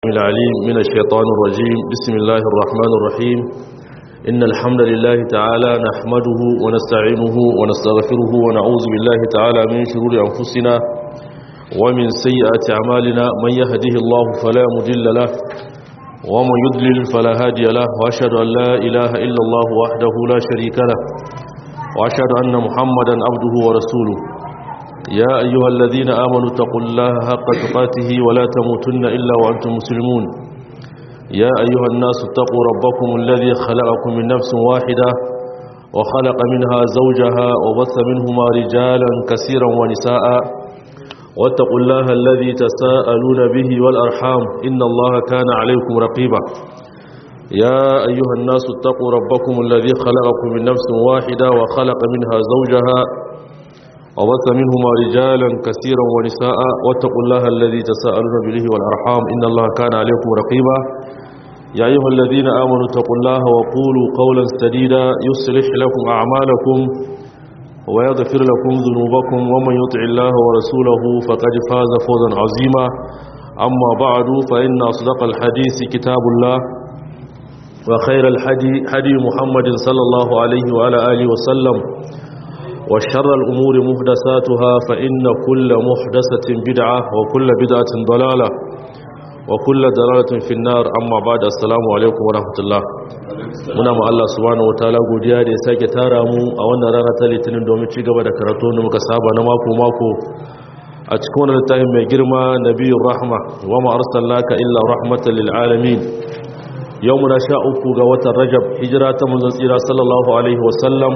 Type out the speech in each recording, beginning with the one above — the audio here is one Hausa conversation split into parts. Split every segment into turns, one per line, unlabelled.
العليم من الشيطان الرجيم بسم الله الرحمن الرحيم إن الحمد لله تعالى نحمده ونستعينه ونستغفره ونعوذ بالله تعالى من شرور أنفسنا ومن سيئات أعمالنا من يهده الله فلا مضل له ومن يضلل فلا هادي له وأشهد أن لا إله إلا الله وحده لا شريك له وأشهد أن محمدا عبده ورسوله يا أيها الذين آمنوا اتقوا الله حق تقاته ولا تموتن إلا وأنتم مسلمون يا أيها الناس اتقوا ربكم الذي خلقكم من نفس واحدة وخلق منها زوجها وبث منهما رجالا كثيرا ونساء واتقوا الله الذي تساءلون به والأرحام إن الله كان عليكم رقيبا يا أيها الناس اتقوا ربكم الذي خلقكم من نفس واحدة وخلق منها زوجها وبث منهما رجالا كثيرا ونساء واتقوا الله الذي تساءلون به والأرحام إن الله كان عليكم رقيبا يا أيها الذين آمنوا اتقوا الله وقولوا قولا سديدا يصلح لكم أعمالكم ويغفر لكم ذنوبكم ومن يطع الله ورسوله فقد فاز فوزا عظيما أما بعد فإن أصدق الحديث كتاب الله وخير الحدي حدي محمد صلى الله عليه وعلى آله وسلم وشر الأمور محدثاتها فإن كل محدثة بدعة وكل بدعة ضلالة وكل ضلالة في النار أما بعد السلام عليكم ورحمة الله muna ma Allah subhanahu wataala godiya da ya sake tara mu a wannan rana ta litinin domin ci gaba da karatu da muka saba na mako mako a cikin wannan littafin mai girma nabiyur rahma wa ma arsalnaka illa rahmatan lil alamin yau muna sha uku ga watan rajab hijira ta manzon tsira sallallahu alaihi wasallam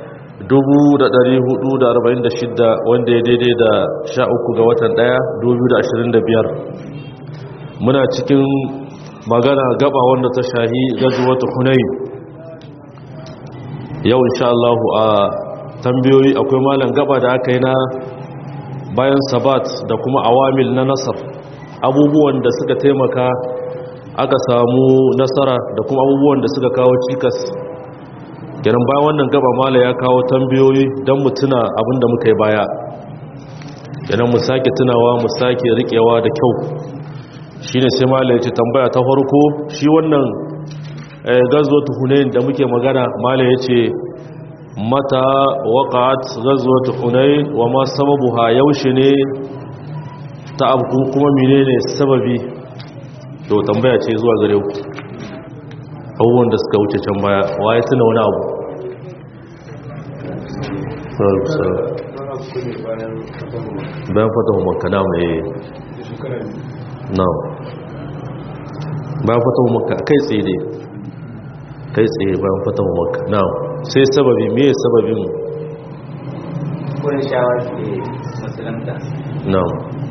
446 wanda ya daidai da 13 ga watan 1 2025 muna cikin magana gaba wanda ta shahi gazuwatu hunayi yau insha Allah a tambayoyi akwai malam gaba da aka yi na bayan sabat da kuma awamil na nasar abubuwan da suka taimaka aka samu nasara da kuma abubuwan da suka kawo cikas kenan bayan wannan gaba mala ya kawo tambayoyi don mu tuna abinda muka yi baya kenan mu sake tunawa mu sake riƙewa da kyau shi ne sai mala ya ce tambaya ta farko shi wannan gazo tuhunayin da muke magana mala ya ce mata waƙat gazo tuhunayin wa ma sababu ha yaushe ne ta abu kuma mine ne sababi to tambaya ce zuwa gare ku abubuwan da suka wuce can baya waye tuna wani abu bayan fata maka na mai na bayan fata maka kai tsaye ne kai tsaye bayan fata maka na sai sababi me sababin
wurin shawar ke musulunta
na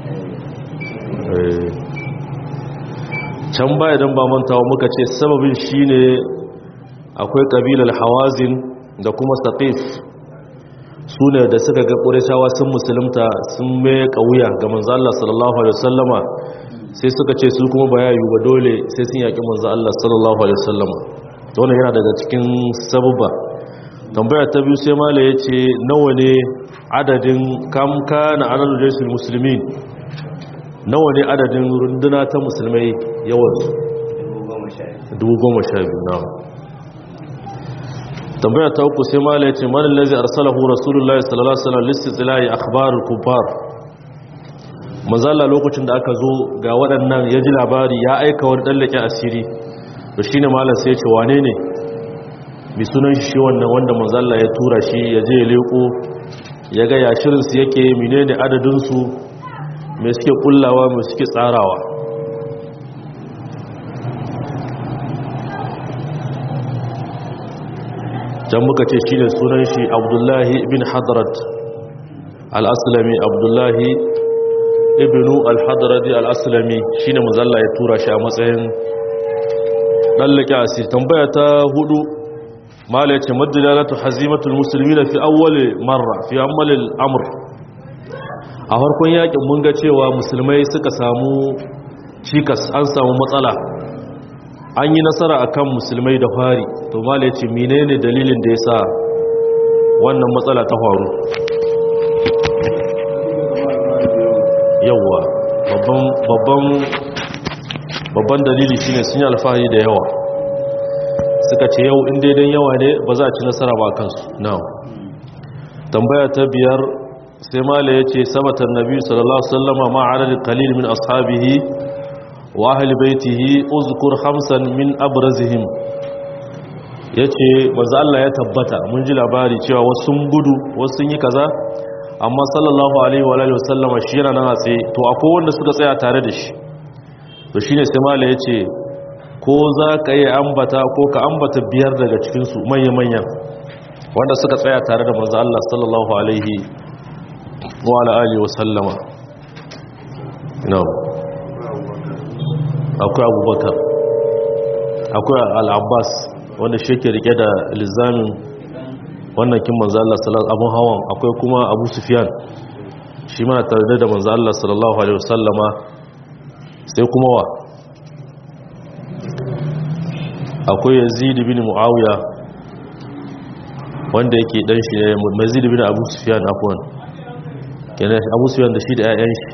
can baya don ba mantawa muka ce sababin shine akwai kabilar hawazin da kuma saqif su ne da suka ga ƙureshawa sun musulunta sun mai ƙauya ga manzo Allah sallallahu alaihi wasallama sai suka ce su kuma bayayu ba dole sai sun yaƙi manzo Allah sallallahu alaihi wasallama wannan yana daga cikin sababa tambaya ta biyu sai mala yace nawa ne adadin kam kana adadul jaysul muslimin nawa ne adadin runduna ta musulmai yawansu dubu goma sha biyu na tambaya ta uku sai mala ya ce manin lazi arsalahu rasulullah sallallahu alaihi wasallam listilahi akhbar kubar manzala lokacin da aka zo ga waɗannan ya ji labari ya aika wani ɗallake asiri to shine malam sai ya ce wane ne bi sunan shi wannan wanda manzala ya tura shi ya je ya leko ya ga ya shirinsu yake menene adadinsu mai suke kullawa mai suke tsarawa can muka ce shi ne sunan shi abdullahi ibn hadarat al'asulami abdullahi ibn al-hadarati al'asulami shi ne mazalla ya tura shi a matsayin ɗallake asiri tambaya ta hudu mala ya ce maddalalatu hazimatul musulmi na fi awwale marra fi ammalin amur a farkon yakin mun ga cewa musulmai suka samu cikas an samu matsala an yi nasara akan musulmai da fari to mala ya ce menene dalilin da ya sa wannan matsala ta faru yauwa babban babban dalili shine sun yi alfahari da yawa suka ce yau in daidan yawa ne ba za a ci nasara ba kansu now tambaya ta biyar sai mala ya ce sabatan nabi sallallahu alaihi wasallama ma adadin qalil min ashabihi wa ahli baitihi uzkur khamsan min abrazihim yace manzo Allah ya tabbata mun ji labari cewa wasu sun gudu wasu sun yi kaza amma sallallahu alaihi wa alihi wasallama shi yana nan a tsaye to akwai wanda suka tsaya tare da shi to shine sai mala yace ko za ka yi ambata ko ka ambata biyar daga cikin su manya-manyan wanda suka tsaya tare da manzo Allah sallallahu alaihi wa ala alihi wa sallama na'am akwai abubakar akwai al-abbas wanda shi ke rike da lizamin wannan kin manzo Allah sallallahu abun hawan akwai kuma abu sufyan shi ma tare da manzo Allah sallallahu alaihi wa sallama sai kuma wa akwai yazid bin muawiya wanda yake dan shi ne mazid bin abu sufyan afwan kenan abu sufyan da shi da ƴaƴan shi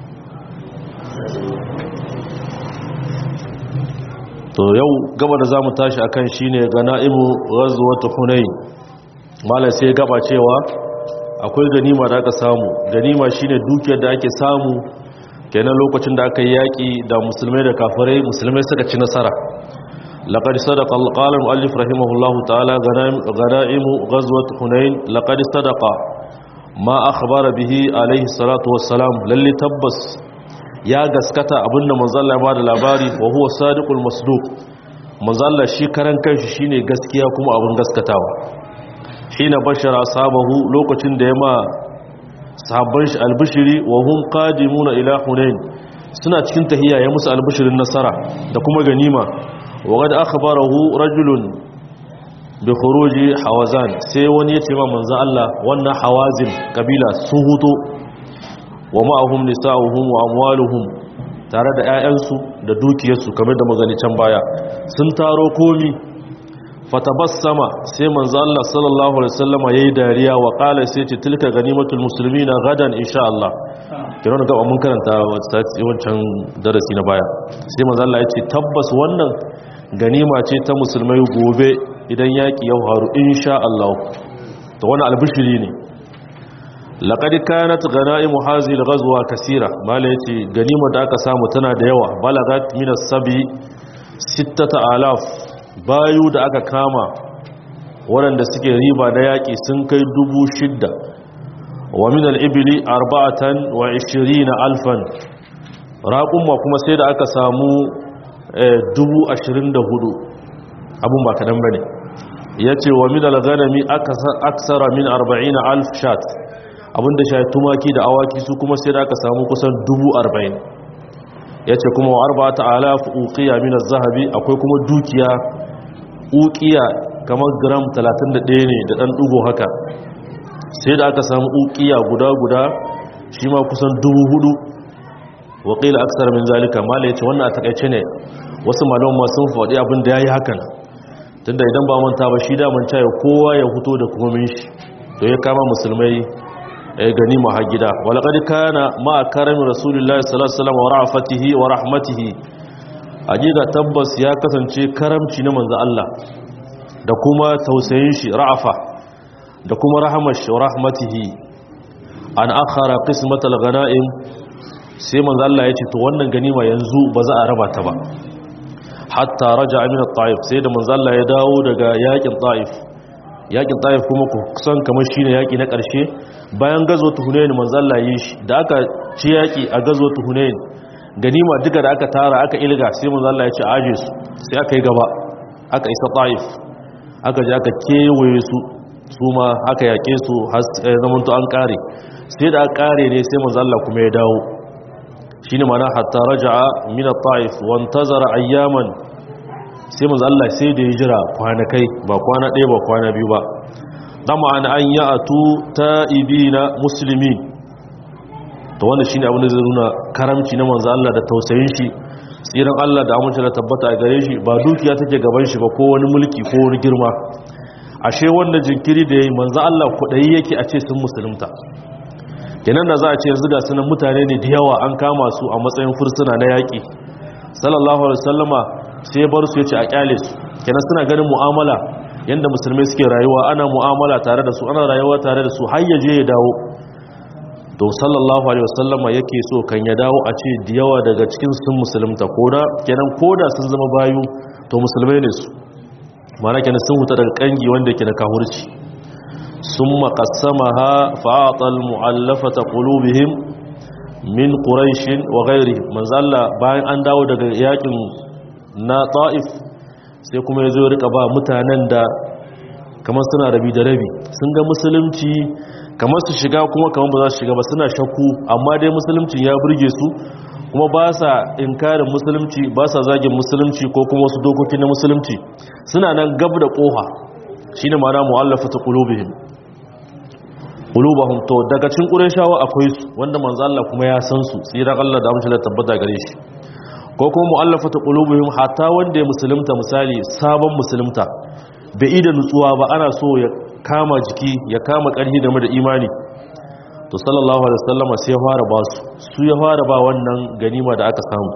to yau gaba da zamu tashi akan shine ganaimu ghazwat hunain malai sai gaba cewa akwai ganima da aka samu ganima shine dukiyar da ake samu kenan lokacin da aka yi yaki da musulmai da kafirai musulmai suka ci nasara لقد صدق قال المؤلف رحمه الله تعالى غنائم غزوة حنين لقد صدق ما أخبر به عليه الصلاة والسلام للي تبس يا غسكتا أبن منزل بعد الأباري وهو صادق المصدوق منزل شكرا كيش شيني غسكيا كما أبن غسكتاوا حين بشر أصحابه لوكتين ديما sahabban shi albishiri wa hum qadimuna ila hunain suna cikin tahiyya ya musu albishirin nasara da kuma ganima وقد أخبره رجل بخروج حوازان sai wani ya ce ma manzo Allah wannan hawazin kabila sun huto wa ma'ahum nisa'uhum wa amwaluhum tare da 'ya'yansu da dukiyarsu kamar da magani can baya sun taro komi fatabassama sai manzo Allah sallallahu alaihi wasallam yayi dariya wa qala sai ce tilka ganimatul muslimina gadan insha Allah kiran ga mun karanta wancan darasi na baya sai manzo Allah ya ce tabbas wannan ganima ce ta musulmai gobe idan yaƙi ya faru insha Allah to wani albishiri ne laqad kanat ghanaim hazi al-ghazwa kaseera mala yace ganima da aka samu tana da yawa balagat min as-sabi 6000 bayu da aka kama waɗanda suke riba da yaƙi sun kai dubu shidda wa min al-ibli arba'atan wa 20 alfan raqumma kuma sai da aka samu dubu ashirin da hudu abun ba kaɗan ba ne ya ce wa min alganami aksara min arba'in alf shat abinda shi tumaki da awaki su kuma sai da aka samu kusan dubu arba'in ya ce kuma wa arba'ata alaf uqiya min zahabi akwai kuma dukiya uqiya kamar gram 31 ne da ɗan ɗugo haka sai da aka samu uqiya guda guda shi ma kusan dubu hudu waƙila aksar min zalika mala ya ce wannan a takaice ne wasu malon sun faɗi abin da ya yi hakan tunda idan ba manta ba shi daman cayo kowa ya fito da kuma min shi to ya kama musulmai gani ma gida walaƙad kana ma karamin rasulullahi sallallahu alaihi wasallam wa ra'afatihi wa rahmatihi ajiga tabbas ya kasance karamci na manzo Allah da kuma tausayin shi ra'afa da kuma rahamar shi wa rahmatihi an akhara qismatal ghanaim sai manzo Allah ya ce to wannan ganima yanzu ba za a raba ta ba hatta raja min at-taif sai da manzo Allah ya dawo daga yakin taif yakin taif kuma ku san kamar shine yaki na karshe bayan gazo hunain manzo Allah yi shi da aka ci yaki a gazo hunain ganima duka da aka tara aka ilga sai manzo Allah ya ce aje su sai aka yi gaba aka isa taif aka je aka kewaye su su ma aka yake su har zamanto an kare sai da aka kare ne sai manzo Allah kuma ya dawo shine mana hatta raja'a min at-ta'if wa intazara ayyaman sai manzo Allah sai da ya jira kwanakai ba kwana ɗaya ba kwana biyu ba dama an an ya'atu ta'ibina muslimin to wannan shine abin da zai nuna karamci na manzo Allah da tausayin shi tsiran Allah da amince da tabbata a gare shi ba dukiya take gaban shi ba ko wani mulki ko wani girma ashe wannan jinkiri da yayi manzo Allah kudayi yake a ce sun musulunta kenan da za a ce yanzu ga sunan mutane ne da yawa an kama su a matsayin fursuna na yaƙi sallallahu alaihi wasallama sai ya bar su yace a kyale su kenan suna ganin mu'amala yanda musulmai suke rayuwa ana mu'amala tare da su ana rayuwa tare da su har ya je ya dawo to sallallahu alaihi wasallama yake so kan ya dawo a ce da yawa daga cikin sun musulunta koda kenan koda sun zama bayu to musulmai ne su mana kenan sun huta daga kangi wanda yake na kahurci summa qassamaha fa'atal mu'allafata qulubihim min quraish wa ghayrihim manzalla bayan an dawo daga yakin na ta'if sai kuma yazo ya rika ba mutanen da kamar suna rabi da rabi sun ga musulunci kamar su shiga kuma kamar ba za su shiga ba suna shakku amma dai musulunci ya burge su kuma ba sa inkarin musulunci ba sa zagin musulunci ko kuma wasu dokoki na musulunci suna nan gab da kofa shine ma'ana mu'allafatu qulubihim qulubahum to daga cikin qurayshawa akwai su wanda manzo Allah kuma ya san su tsiran Allah da amince da tabbata gare shi ko kuma mu'allafatu qulubihim hatta wanda ya musulunta misali sabon musulunta bai ida nutsuwa ba ana so ya kama jiki ya kama ƙarfi game da imani to sallallahu alaihi wasallama sai ya fara ba su su ya fara ba wannan ganima da aka samu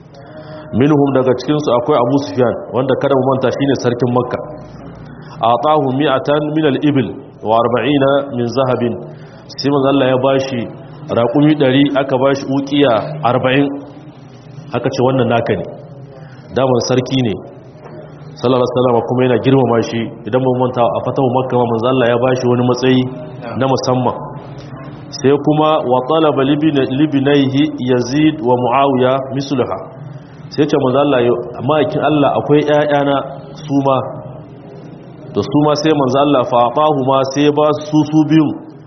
minhum daga cikin su akwai Abu Sufyan wanda kada mu manta shine sarkin Makka atahu mi'atan min al-ibil wa 40 min zahabin sai manzo Allah ya bashi raƙumi 100 aka bashi uqiya 40 aka ce wannan naka ne daman sarki ne sallallahu alaihi wasallam kuma yana girmama shi idan mun manta a fatahu makka ma manzo Allah ya bashi wani matsayi na musamman sai kuma wa talaba libnaihi yazid wa muawiya mislaha sai ce manzo Allah ma'aikin Allah akwai ƴaƴana su ma to su ma sai manzo Allah fa atahu ma sai ba su su biyu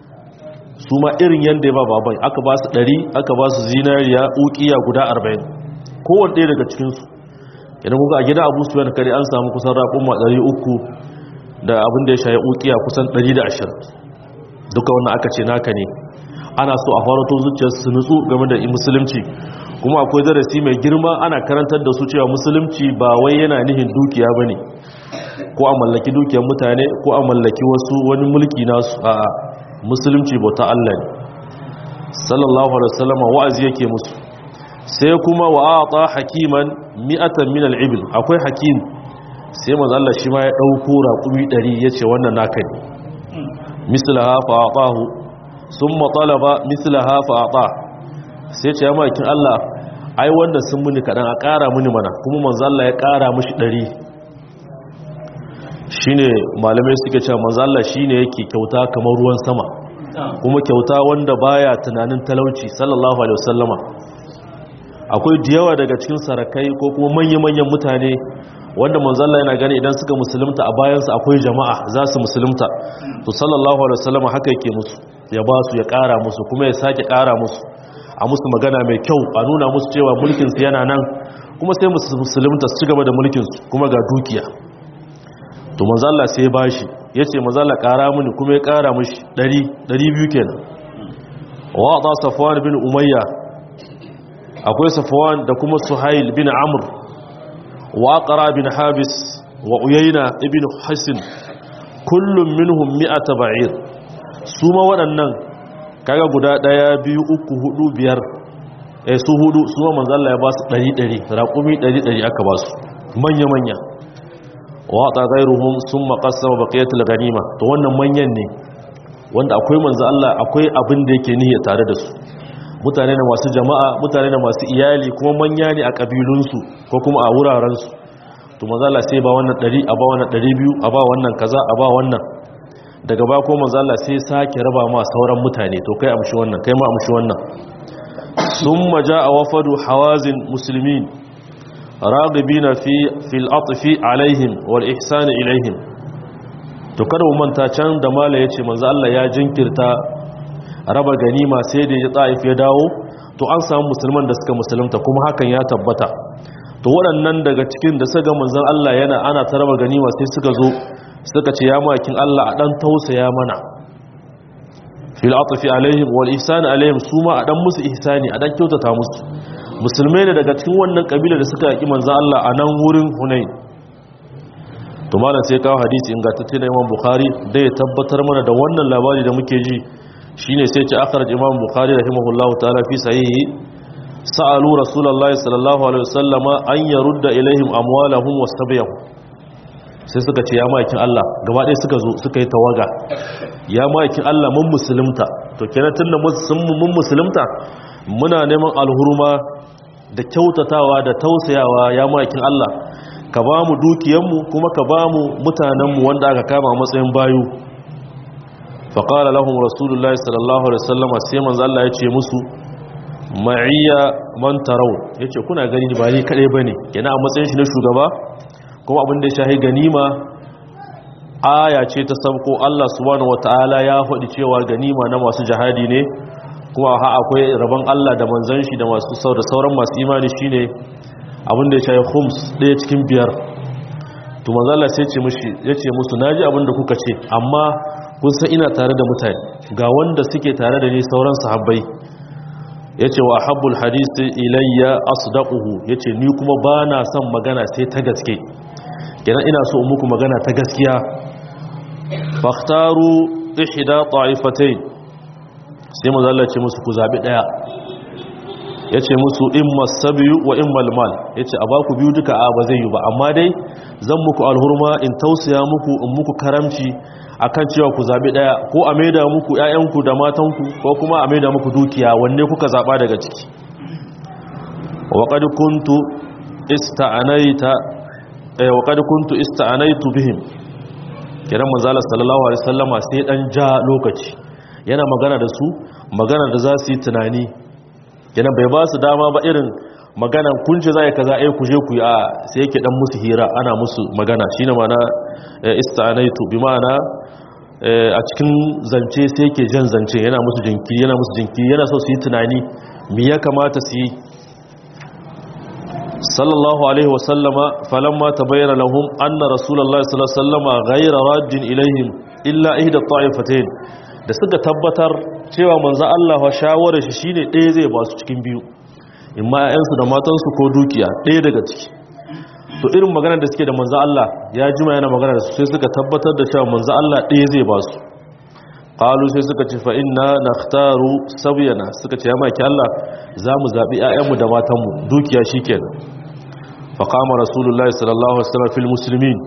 su ma irin yanda ya ba baban aka ba su 100 aka ba su zinariya uqiya guda 40 kowanne daga cikin su idan kuka a gida abu su yana kare an samu kusan raƙon 300 da abin da ya shaye ukiya kusan 120 duka wannan aka ce naka ne ana so a farato zuciyar su nutsu game da musulunci kuma akwai darasi mai girma ana karantar da su cewa musulunci ba wai yana nihin dukiya ba ne ko a mallaki dukiyar mutane ko a mallaki wasu wani mulki nasu a musulunci bauta Allah ne sallallahu alaihi wasallam wa'azi yake musu sai kuma wa ata hakiman mi'atan min al-ibil akwai hakim sai manzo Allah shi ma ya dauko raqumi 100 yace wannan naka ne mislaha fa atahu summa talaba mislaha fa ata sai ce ya makin Allah ai wanda sun muni kadan a ƙara muni mana kuma manzo Allah ya ƙara mishi 100 shine malamai suke cewa manzo Allah shine yake kyauta kamar ruwan sama kuma kyauta wanda baya tunanin talauci sallallahu alaihi wasallama akwai diyawa daga cikin sarakai ko kuma manya-manyan mutane wanda manzalla yana gani idan suka musulunta a bayansu akwai jama'a za su musulunta to sallallahu alaihi wasallam haka yake musu ya ba su ya ƙara musu kuma ya sake ƙara musu a musu magana mai kyau a nuna musu cewa mulkinsu yana nan kuma sai musulunta su ci gaba da mulkinsu kuma ga dukiya to manzalla sai ya bashi ya ce manzalla ƙara mini kuma ya ƙara mishi 200 kenan wa ta safwan bin umayya akwai safwan da kuma suhail bin amr wa aqra bin habis wa uyayna ibn hasin kullum minhum mi'ata ba'ir su ma waɗannan kaga guda ɗaya biyu uku hudu biyar eh su hudu su ma manzo Allah ya ba su 100 raƙumi 100 aka ba su manya manya wa ta gairuhum summa qassama baqiyatul ganima to wannan manyan ne wanda akwai manzo Allah akwai abin da yake niyya tare da su mutane na masu jama'a mutane na masu iyali kuma manya ne a kabilunsu ko kuma a wurarensu to mazala sai ba wannan 100 a ba wannan 200 a ba wannan kaza a ba wannan daga ba ko mazala sai sake raba ma sauran mutane to kai amshi wannan kai ma amshi wannan summa jaa wafadu hawazin muslimin raghibina fi fil atfi alaihim wal ihsan ilaihim to kada mu manta can da mala yace manzo Allah ya jinkirta raba ganima sai da ya ta'if ya dawo to an samu musulman da suka musulunta kuma hakan ya tabbata to waɗannan daga cikin da suka manzon Allah yana ana ta raba ganima sai suka zo suka ce ya makin Allah a dan tausaya mana fil atfi alaihim wal ihsan alaihim suma a dan musu ihsani a dan kyautata musu musulmai ne daga cikin wannan kabila da suka yaki manzon Allah a nan wurin Hunain to malam sai kawo hadisi ingantacce na Imam Bukhari da ya tabbatar mana da wannan labari da muke ji shine sai ce akhraj imam bukhari rahimahullahu ta'ala fi sahihi sa'alu rasulullahi sallallahu alaihi wasallama an yarudda ilaihim amwalahum wasabiyahum sai suka ce ya ma'aikin Allah gaba ɗaya suka zo suka yi tawaga ya ma'aikin Allah mun musulunta to kenan tunda mun musulunta muna neman alhurma da kyautatawa da tausayawa ya ma'aikin Allah ka ba mu dukiyanmu kuma ka ba mu mutanenmu wanda aka kama a matsayin bayu faƙala lahum rasulullahi sallallahu alaihi wasallam sai manzo Allah ya ce musu ma'iyya man tarau yace kuna gani ba ni kadai bane kenan a matsayin shi na shugaba kuma abin da ya shahi ganima aya ce ta sabko Allah subhanahu wataala ya faɗi cewa ganima na masu jihadi ne kuma ha akwai rabon Allah da manzon shi da masu da sauran masu imani shine abin da ya shahi khums ɗaya cikin biyar to manzo Allah sai ce mushi yace musu naji abin da kuka ce amma kun san ina tare da mutane ga wanda suke tare da ni sauran sahabbai yace wa habbul hadisi ilayya asdaquhu yace ni kuma bana son magana sai ta gaske kenan ina so in muku magana ta gaskiya fakhtaru ihda ta'ifatayn sai manzo Allah ce musu ku zabi daya yace musu imma sabiyu wa imma almal yace a baku biyu duka a ba zai yi ba amma dai zan muku alhurma in tausaya muku in muku karamci akan cewa ku zabi daya ko a maida muku ƴaƴanku da matanku ko kuma a maida muku dukiya wanne kuka zaba daga ciki wa qad kuntu ista'anaita eh wa qad kuntu ista'anaitu bihim kiran manzo Allah sallallahu alaihi wasallama sai dan ja lokaci yana magana da su magana da za su yi tunani yana bai ba su dama ba irin magana kunce za a yi kaza ai ku je ku yi a sai yake dan musu hira ana musu magana shine mana istanaitu bi ma'ana a cikin zance sai yake jan zance yana musu jinkiri yana musu jinkiri yana so su yi tunani me ya kamata su yi sallallahu alaihi wasallama falamma tabayyana lahum anna rasulullahi sallallahu alaihi wasallama ghayra raddin ilaihim illa ihda ta'ifatayn da suka tabbatar cewa manzo Allah wa shawarar shi shine ɗaya zai ba su cikin biyu in ma ƴaƴansu da matansu ko dukiya ɗaya daga ciki to irin maganar da suke da manzo Allah ya jima yana magana da su sai suka tabbatar da cewa manzo Allah ɗaya zai ba su qalu sai suka ce fa inna nakhtaru sabyana suka ce ya maki Allah za mu zabi ƴaƴanmu da matanmu dukiya shikenan fa qama rasulullahi sallallahu alaihi wasallam fil muslimin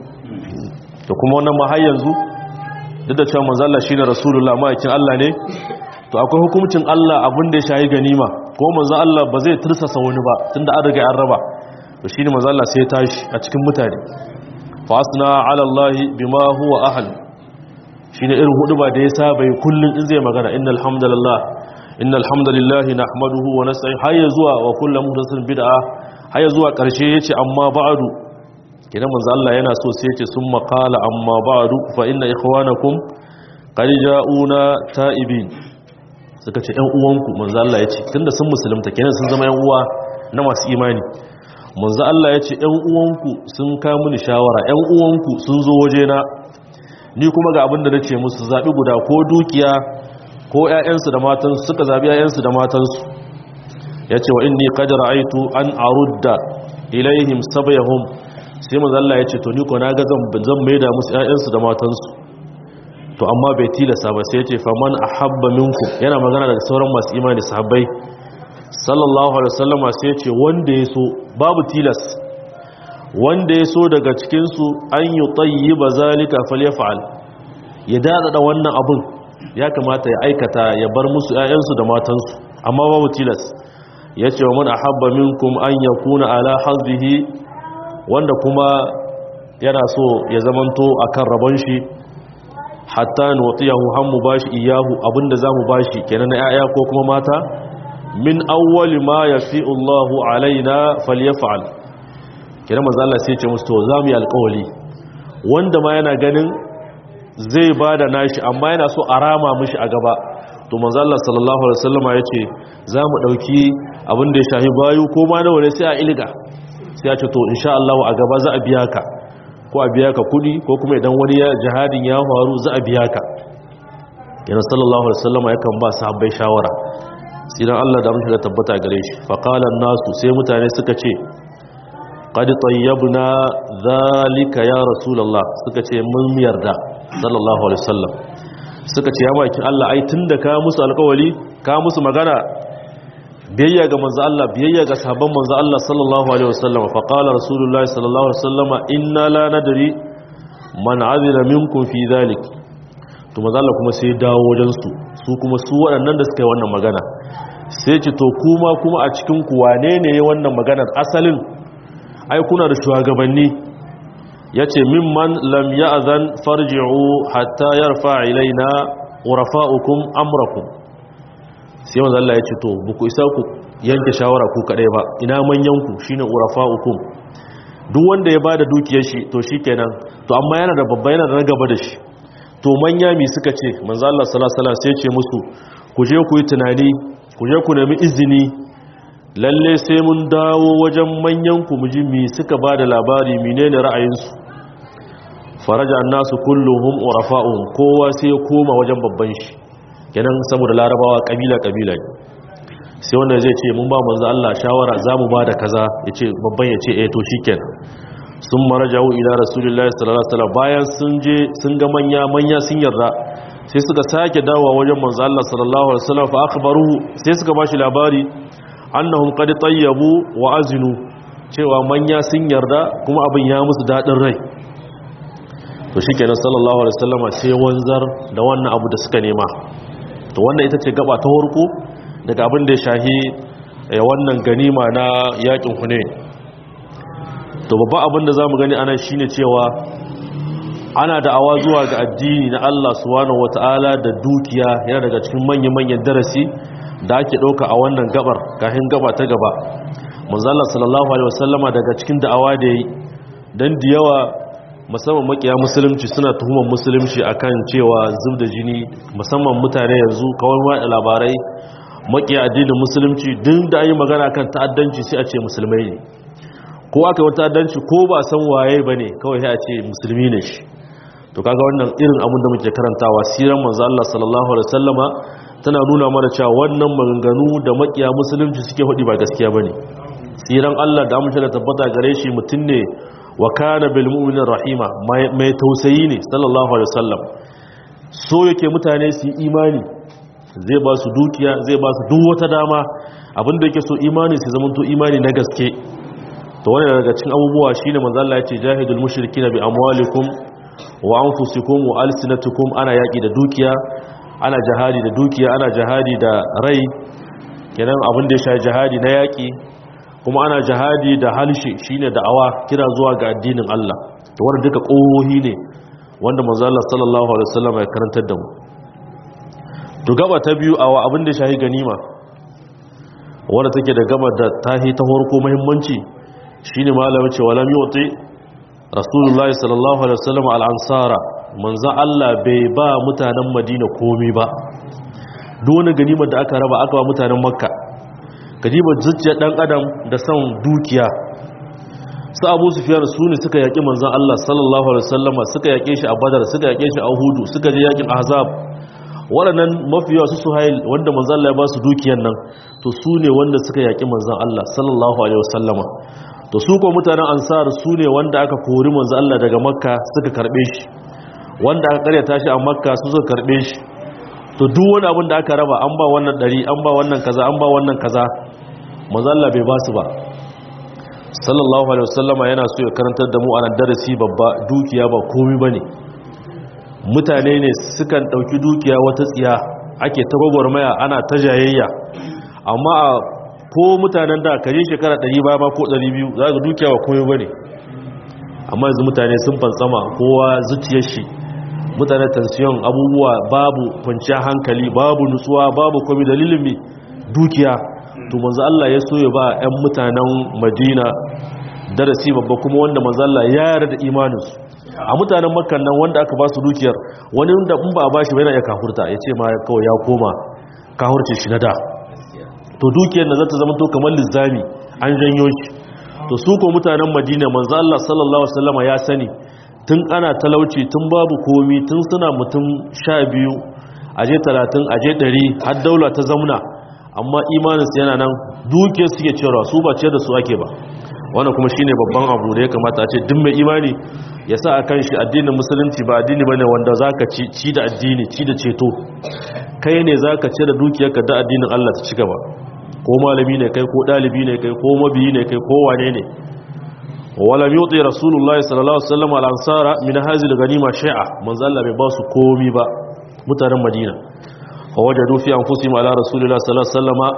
to kuma wannan ma har yanzu duk da cewa manzo Allah shine rasulullah ma'aikin Allah ne to akwai hukuncin Allah abin da ya shayi ganima ko manzo Allah ba zai tursasa wani ba tunda an riga an raba to shine manzo Allah sai ya tashi a cikin mutane fa asna ala Allah bima huwa ahl shine irin huduba da ya saba yi kullun in zai magana innal hamdalillah innal hamdalillah nahmaduhu wa nasta'in hayya zuwa wa kullu muhdathin bid'a hayya zuwa karshe yace amma ba'du kidan manzo Allah yana so sai yace summa qala amma ba'du fa inna ikhwanakum qad ja'una ta'ibin suka ce ƴan uwanku manzo Allah yace tunda sun musulunta kenan sun zama ƴan uwa na masu imani manzo Allah yace ƴan uwanku sun ka mini shawara ƴan uwanku sun zo waje na ni kuma ga abin da nace musu zabi guda ko dukiya ko ƴaƴansu da matansu suka zabi ƴaƴansu da matansu yace wa inni qad ra'aytu an arudda ilaihim sabyahum sai manzo Allah yace to ni ko naga zan zan maida musu ƴaƴansu da matansu to amma bai tilasta ba sai yace faman ahabba minkum yana magana daga sauran masu imani sahabbai sallallahu alaihi wasallam sai yace wanda yaso babu tilas wanda yaso daga cikin su an yutayyiba zalika falyaf'al ya dada da wannan abun ya kamata ya aikata ya bar musu ƴaƴansu da matansu amma babu tilas yace wa man ahabba minkum an yakuna ala hazzihi wanda kuma yana so ya zamanto akan rabon shi hatta nuwatiyahu hammu bashi iyahu abinda zamu bashi kenan na yaya ko kuma mata min awwali ma yafi'u Allahu alaina falyaf'al kenan manzo Allah sai ya ce musu to zamu yi alƙawari wanda ma yana ganin zai bada nashi amma yana so a rama mishi a gaba to manzo Allah sallallahu alaihi wasallama yace zamu dauki abin da ya shahi bayu ko ma nawa ne sai a ilga sai ya ce to insha Allah a gaba za a biya ka ko a biya ka kudi ko kuma idan wani ya jihadin ya faru za a biya ka yana sallallahu alaihi wasallam yakan ba sahabbai shawara sidan Allah da mushi da tabbata gare shi fa qala nasu sai mutane suka ce qad tayyabna zalika ya rasulullah suka ce mun yarda sallallahu alaihi wasallam suka ce ya baki Allah ai tunda ka musu alƙawari ka musu magana biyayya ga manzo Allah biyayya ga sahabban manzo Allah sallallahu alaihi wasallam fa qala rasulullahi sallallahu alaihi wasallam inna la nadri man azira minkum fi dhalik to manzo Allah kuma sai dawo wajen su su kuma su waɗannan da suka yi wannan magana sai ce to kuma kuma a cikin ku wane ne wannan maganar asalin ai kuna da shugabanni yace mimman lam ya'zan farji'u hatta yarfa ilaina urafa'ukum amrakum sai manzo Allah ya ce to buku isa ku yanke shawara ku kadai ba ina manyan ku shine urafa'ukum duk wanda ya bada dukiyar shi to shikenan to amma yana da babba yana da gaba da shi to manya mi suka ce manzo Allah sallallahu alaihi wasallam sai ya ce musu ku je ku yi tunani ku je ku nemi izini lalle sai mun dawo wajen manyan ku muji mi suka bada labari menene ra'ayinsu faraja annasu kulluhum urafa'uhum kowa sai ya koma wajen babban shi kenan saboda larabawa kabila kabila ne sai wanda zai ce mun ba manzo Allah shawara zamu ba da kaza yace babban yace eh to shikenan sun marajau ila rasulullahi sallallahu alaihi wasallam bayan sun je sun ga manya manya sun yarda sai suka sake dawowa wajen manzo Allah sallallahu alaihi wasallam fa akhbaruhu sai suka bashi labari annahum qad tayyabu wa azinu cewa manya sun yarda kuma abin ya musu dadin rai to shikenan sallallahu alaihi wasallam sai wanzar da wannan abu da suka nema to wannan ita ce gaba ta horko daga abin da ya shahi wannan ganima na yakin hune to babban abin da za mu gani anan shine cewa ana da'awa zuwa ga addini na Allah subhanahu wata'ala da dukiya yana daga cikin manyan-manyan darasi da ake ɗauka a wannan gabar kafin gaba ta gaba manzala sallallahu alaihi wasallama daga cikin da'awa da yi dan da yawa musamman makiya musulunci suna tuhumar musulunci akan cewa zub da jini musamman mutane yanzu kawai wada labarai makiya addinin musulunci duk da an yi magana kan ta'addanci sai a ce musulmai ne ko aka yi ta'addanci ko ba san waye ba ne kawai sai a ce musulmi ne shi to kaga wannan irin abin da muke karantawa siran manzo Allah sallallahu alaihi wasallama tana nuna mana cewa wannan maganganu da makiya musulunci suke hudi ba gaskiya bane siran Allah da amince da tabbata gare shi mutun ne wa kana bil mu'minin rahima mai tausayi ne sallallahu alaihi wasallam so yake mutane su yi imani zai ba su dukiya zai ba su duk wata dama abinda yake so imani su zama to imani na gaske to wannan daga cikin abubuwa shine manzo Allah ya ce jahidul mushrikina bi amwalikum wa anfusikum wa alsinatukum ana yaki da dukiya ana jihadi da dukiya ana jihadi da rai kenan abin da ya shafi jihadi na yaki kuma ana jihadi da halshe shine da'awa kira zuwa ga addinin Allah to wannan duka kohohi ne wanda manzo Allah sallallahu alaihi wasallam ya karantar da mu to gaba ta biyu a abin da ya shafi ganima wanda take da gaba da tahi ta farko muhimmanci shine malamin cewa lam yuti rasulullahi sallallahu alaihi wasallam al-ansara manzo Allah bai ba mutanen Madina komai ba duk wani ganimar da aka raba aka ba mutanen Makka ganimar zuciyar dan adam da son dukiya su Abu Sufyan su ne suka yaki manzon Allah sallallahu alaihi wasallam suka yake shi a Badar suka yake shi a Uhud suka je yakin Ahzab waɗannan mafiya su Suhail wanda manzon Allah ya ba su dukiyar nan to su ne wanda suka yaki manzon Allah sallallahu alaihi wasallama to su ko mutanen ansar su ne wanda aka kori manzo Allah daga makka suka karbe shi wanda aka karyata shi a makka su suka karbe shi to duk wani abin da aka raba an ba wannan dari an ba wannan kaza an ba wannan kaza manzo Allah bai ba su ba sallallahu alaihi wasallama yana so ya karantar da mu a darasi babba dukiya ba komai bane mutane ne sukan dauki dukiya wata tsiya ake ta gwagwarmaya ana ta jayayya amma ko mutanen da kaje shekara 100 ba ma ko 200 za ga dukiya ba komai bane amma yanzu mutane sun fantsama kowa zuciyar shi mutane tension abubuwa babu kwanciyar hankali babu nutsuwa babu komai dalilin mi dukiya to manzo Allah ya so ya ba ƴan mutanen Madina darasi babba kuma wanda manzo Allah ya yarda da imanin su a mutanen Makka nan wanda aka ba su dukiyar wani da in ba a bashi ba yana ya kafurta ya ce ma kawai ya koma kafurce shi na da to dukiyar da zata zama to kamar lizami an janyo shi to su ko mutanen Madina manzo Allah sallallahu alaihi wasallama ya sani tun ana talauci tun babu komi tun suna mutum 12 aje 30 aje 100 har daula ta zamna amma imaninsu yana nan dukiyar suke cewa su ba ce da su ake ba wannan kuma shine babban abu da ya kamata a ce duk mai imani ya sa a kan shi addinin musulunci ba addini bane wanda zaka ci ci da addini ci da ceto kai ne zaka ce da dukiyarka da addinin Allah ta ci gaba ko malami ne kai ko dalibi ne kai ko mabiyi ne kai ko wane ne walam yuti rasulullahi sallallahu alaihi wasallam al-ansara min hazil ganima shay'a manzo Allah bai ba su komi ba mutanen Madina fa wajadu fi anfusihim ala rasulillahi sallallahu alaihi wasallama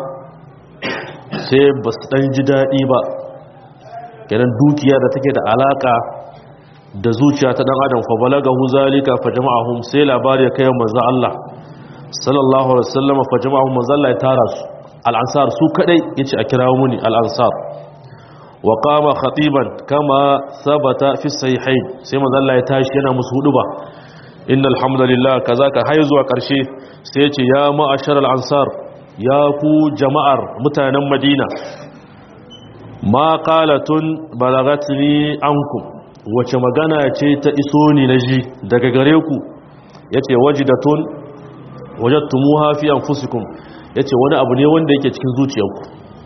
sai ba su dan ji dadi ba kenan dukiya da take da alaka da zuciya ta dan adam fa balagahu zalika fa jama'ahum sai labari ya kai manzo Allah sallallahu alaihi wasallama fa jama'ahum manzo Allah ya tara su al-ansar su kadai yace a kirawo muni al-ansar wa qama khatiban kama sabata fi sahihain sai manzo Allah ya tashi yana musu huduba innal hamdalillah kaza ka hay zuwa karshe sai yace ya ma'ashar al-ansar ya ku jama'ar mutanen Madina ma qalatun balagatni ankum wace magana ce ta iso ni naji daga gare ku yace wajidatun wajadtumuha fi anfusikum yace wani abu ne wanda yake cikin zuciyarku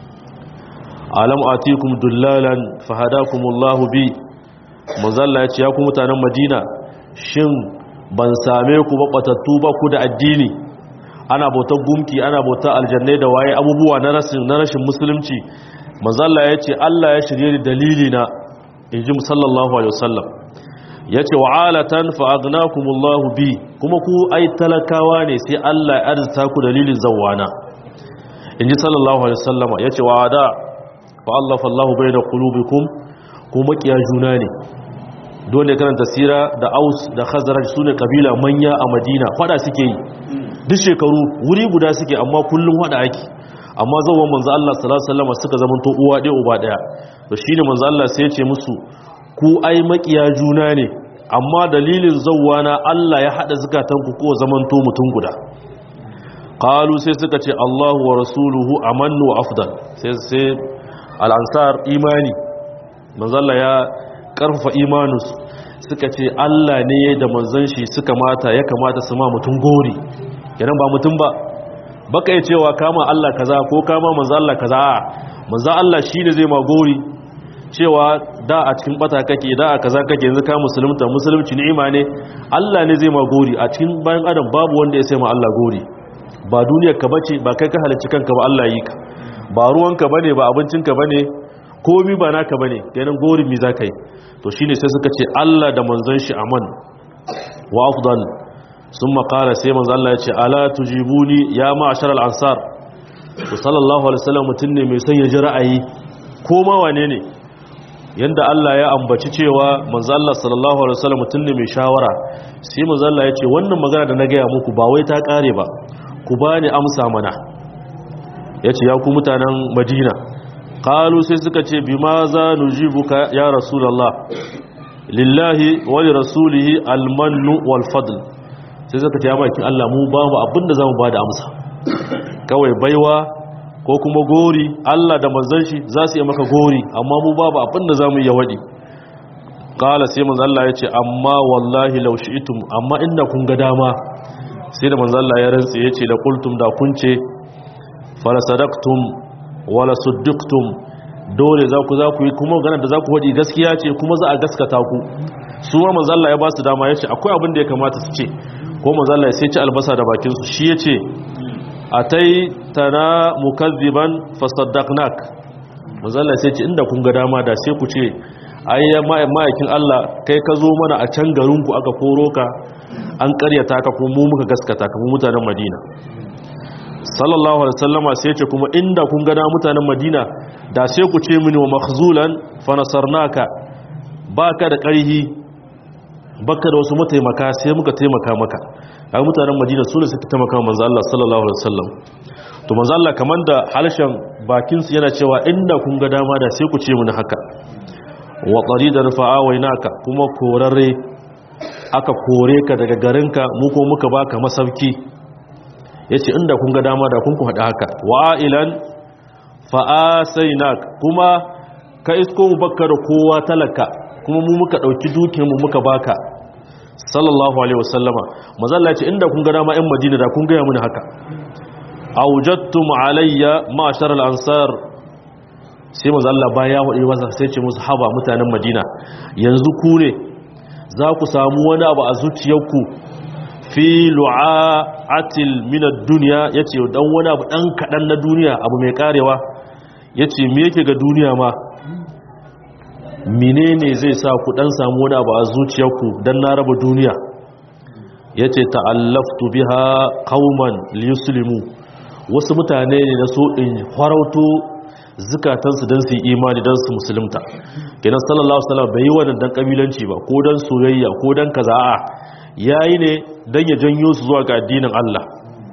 alam atikum dullalan fahadakumullahu bi manzalla yace ya ku mutanen Madina shin ban same ku ba batattu ba ku da addini ana bautar gumki ana bautar aljannai da waye abubuwa na rashin na rashin musulunci manzalla yace Allah ya shirye ni dalili na inji sallallahu alaihi wasallam yace wa'alatan fa agnakumullahu bi kuma ku ai talakawa ne sai Allah ya arzuta ku dalilin zawana inji sallallahu alaihi wasallam yace wa'ada fa'allafa Allah bai da kulubikum ko makiya juna ne dole karanta sira da aus da khazaraj su ne kabila manya a madina fada suke yi duk shekaru wuri guda suke amma kullum fada ake amma zauwan manzo Allah sallallahu alaihi wasallam suka zama to uwa ɗaya uba ɗaya to shine manzo Allah sai ya ce musu ku ai makiya juna ne amma dalilin zawwana Allah ya hada zakatanku ko zaman to mutun guda qalu sai suka ce Allahu wa rasuluhu amannu wa afdal sai sai al'ansar imani manzalla ya ƙarfafa imanus suka ce Allah ne da manzan shi suka mata ya kamata su ma mutum gori yanan ba mutum ba baka yi cewa kama Allah kaza ko kama manzan Allah kaza a manzan Allah shi ne zai ma gori cewa da a cikin bata kake da a kaza kake yanzu ka musulunta musulunci ni'ima ne Allah ne zai ma gori a cikin bayan adam babu wanda ya sai ma Allah gori ba duniyar ka bace ba kai ka halicci kanka ba Allah yi ka ba ruwanka bane ba abincinka bane komi ba naka bane kenan gorin mi zaka yi to shine sai suka ce Allah da manzon shi aman wa afdal summa qala sai manzon Allah ya ce ala tujibuni ya ma'ashar al-ansar to sallallahu alaihi wasallam mutun ne mai son ya ji ra'ayi ko ma wane ne yanda Allah ya ambaci cewa manzon Allah sallallahu alaihi wasallam mutun ne mai shawara sai manzon Allah ya ce wannan magana da na ga muku ba wai ta kare ba ku bani amsa mana ya ce ya ku mutanen madina kalu sai suka ce bi ma za nujibuka ya rasulallah lillahi wani rasulihi almannu walfadl sai suka ce ya makin allah mu ba mu abinda za mu ba da amsa kawai baiwa ko kuma gori allah da manzan shi za su yi maka gori amma mu ba abinda za mu yi waɗi kala sai manzan allah ya ce amma wallahi laushi itum amma inda kun ga dama sai da manzan allah ya rantse ya ce da kultum da kun ce fala sadaktum wala suddiktum dole za ku za ku yi kuma ganin da za ku haɗi gaskiya ce kuma za a gaskata ku su ma manzalla ya ba su dama ya ce akwai abin da ya kamata su ce ko manzalla sai ci albasa da bakinsu shi ya ce a tai tana mukazziban fasaddaqnak manzalla sai ce inda kun ga dama da sai ku ce ai ma'aikin Allah kai ka zo mana a can garinku aka koro ka an karyata ka kuma mu muka gaskata ka mu mutanen Madina sallallahu alaihi wasallama sai ce kuma inda kun gana mutanen madina da sai ku ce mini wa makhzulan fa nasarnaka baka da ƙarhi baka da wasu mataimaka sai muka taimaka maka a mutanen madina su ne suka taimaka manzo Allah sallallahu alaihi wasallam to manzo Allah kaman da halshen bakin su yana cewa inda kun ga dama da sai ku ce mini haka wa qaridan fa'awainaka kuma korarre aka kore ka daga garinka mu ko muka baka masauki ya ce inda kun ga dama da kun ku haɗa haka wa'ilan fa'asainak kuma ka isko mu baka da kowa talaka kuma mu muka ɗauki dukiyarmu muka baka sallallahu alaihi wasallama mazalla ce inda kun ga dama ‘yan madina da kun gaya mini haka aujattum alayya ma'ashar al'ansar sai mazalla baya waɗe masa sai ce musu haba mutanen madina yanzu ku ne za ku samu wani abu a zuciyarku fi lu'atil min ad-dunya yace dan wani abu dan kadan na duniya abu mai karewa yace me yake ga duniya ma menene zai sa ku dan samu wani abu a zuciyarku dan na raba duniya yace ta'allaftu biha qauman liyuslimu wasu mutane ne na so in farauto zukatansu don su yi imani don su musulunta kenan sallallahu alaihi wasallam bai yi wannan dan kabilanci ba ko dan soyayya ko dan kaza'a yayi ne dan ya janyo su zuwa ga addinin Allah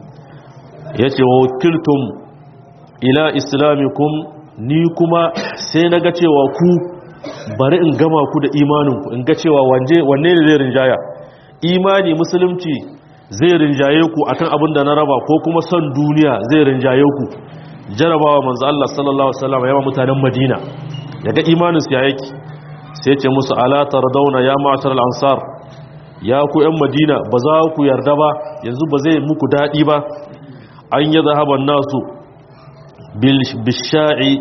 yace wa wakiltum ila islamikum ni kuma sai naga cewa ku bari in gama ku da imanin ku in ga cewa wanje wanne ne zai rinjaya imani musulunci zai rinjaye ku akan abin da na raba ko kuma son duniya zai rinjaye ku jarabawa manzo Allah sallallahu alaihi wasallam yawa mutanen Madina daga imanin su ya yake sai ce musu ala tardawna ya ma'shar al-ansar ya ku yan Madina ba za ku yarda ba yanzu ba zai muku dadi ba an yi zahaban nasu bil bisha'i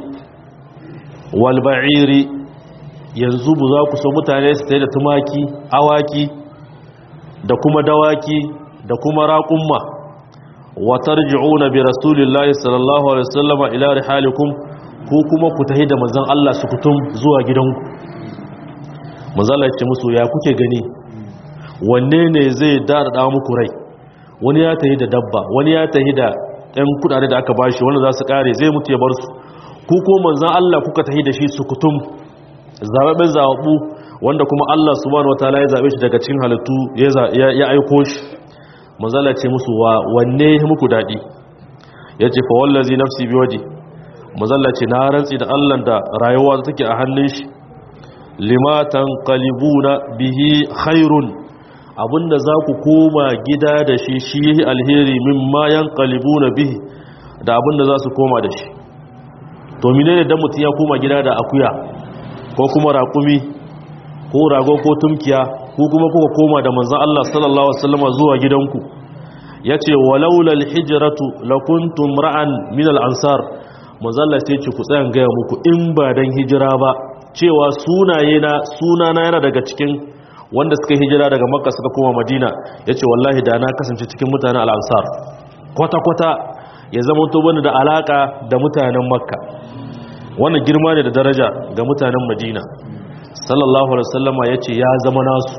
wal ba'iri yanzu ba za ku so mutane su da tumaki awaki da kuma dawaki da kuma raƙumma watarji'una bi rasulillahi sallallahu alaihi wasallama ila rihalikum ko kuma ku tahi da manzon Allah su kutum zuwa gidanku manzon Allah ya ce musu ya kuke gani wanne ne zai dada muku rai wani ya tahi da dabba wani ya tahi da ɗan kudade da aka bashi wanda za su kare zai mutu ya bar su ku ko manzon Allah kuka tahi da shi su kutum zababben zababu wanda kuma Allah subhanahu wataala ya zabe shi daga cikin halittu ya aiko shi manzala ce musu wa wanne muku daɗi ya ce fa wallazi nafsi bi waje manzala ce na rantsi da allah da rayuwa take a hannun shi limatan qalibuna bihi khairun abinda za ku koma gida da shi shi alheri mimma yanqalibuna bihi da abinda za su koma da shi to menene dan mutun ya koma gida da akuya ko kuma raƙumi ko rago ko tumkiya ko kuma kuka koma da manzon Allah sallallahu alaihi wasallam zuwa gidanku yace walaula alhijratu lakuntum ra'an min al-ansar manzon Allah sai ce ku tsayan ga muku in ba dan hijira ba cewa sunaye na sunana yana daga cikin wanda suka hijira daga makka suka koma madina yace wallahi da na kasance cikin mutanen al-ansar kwata kwata ya zama to bani da alaka da mutanen makka wannan girma ne da daraja ga mutanen madina sallallahu alaihi wasallama yace ya zama nasu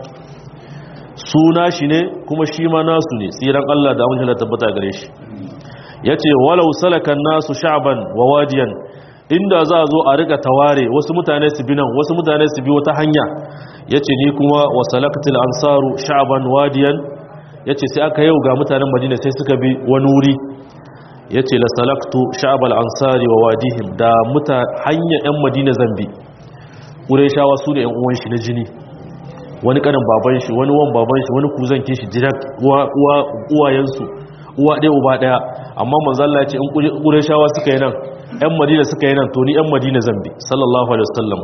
suna shi ne kuma shi ma nasu ne tsiran Allah da amince da tabbata gare shi yace walau salakan nasu sha'ban wa wadiyan inda za a zo a rika taware wasu mutane su bi nan wasu mutane su bi wata hanya yace ni kuma wa salakatil ansaru sha'ban wadiyan yace sai aka yau ga mutanen Madina sai suka bi wani wuri yace la salaktu sha'bal ansari wa wadihim da muta hanya yan Madina zambi Qurayshawa su da yan uwan shi na jini wani kanin baban shi wani wan baban shi wani kuzan kin shi direct uwa uwa uwayensu uwa ɗaya uba ɗaya amma manzo Allah ya ce in Qurayshawa suka yi nan yan Madina suka yi nan to ni yan Madina zambi sallallahu alaihi wasallam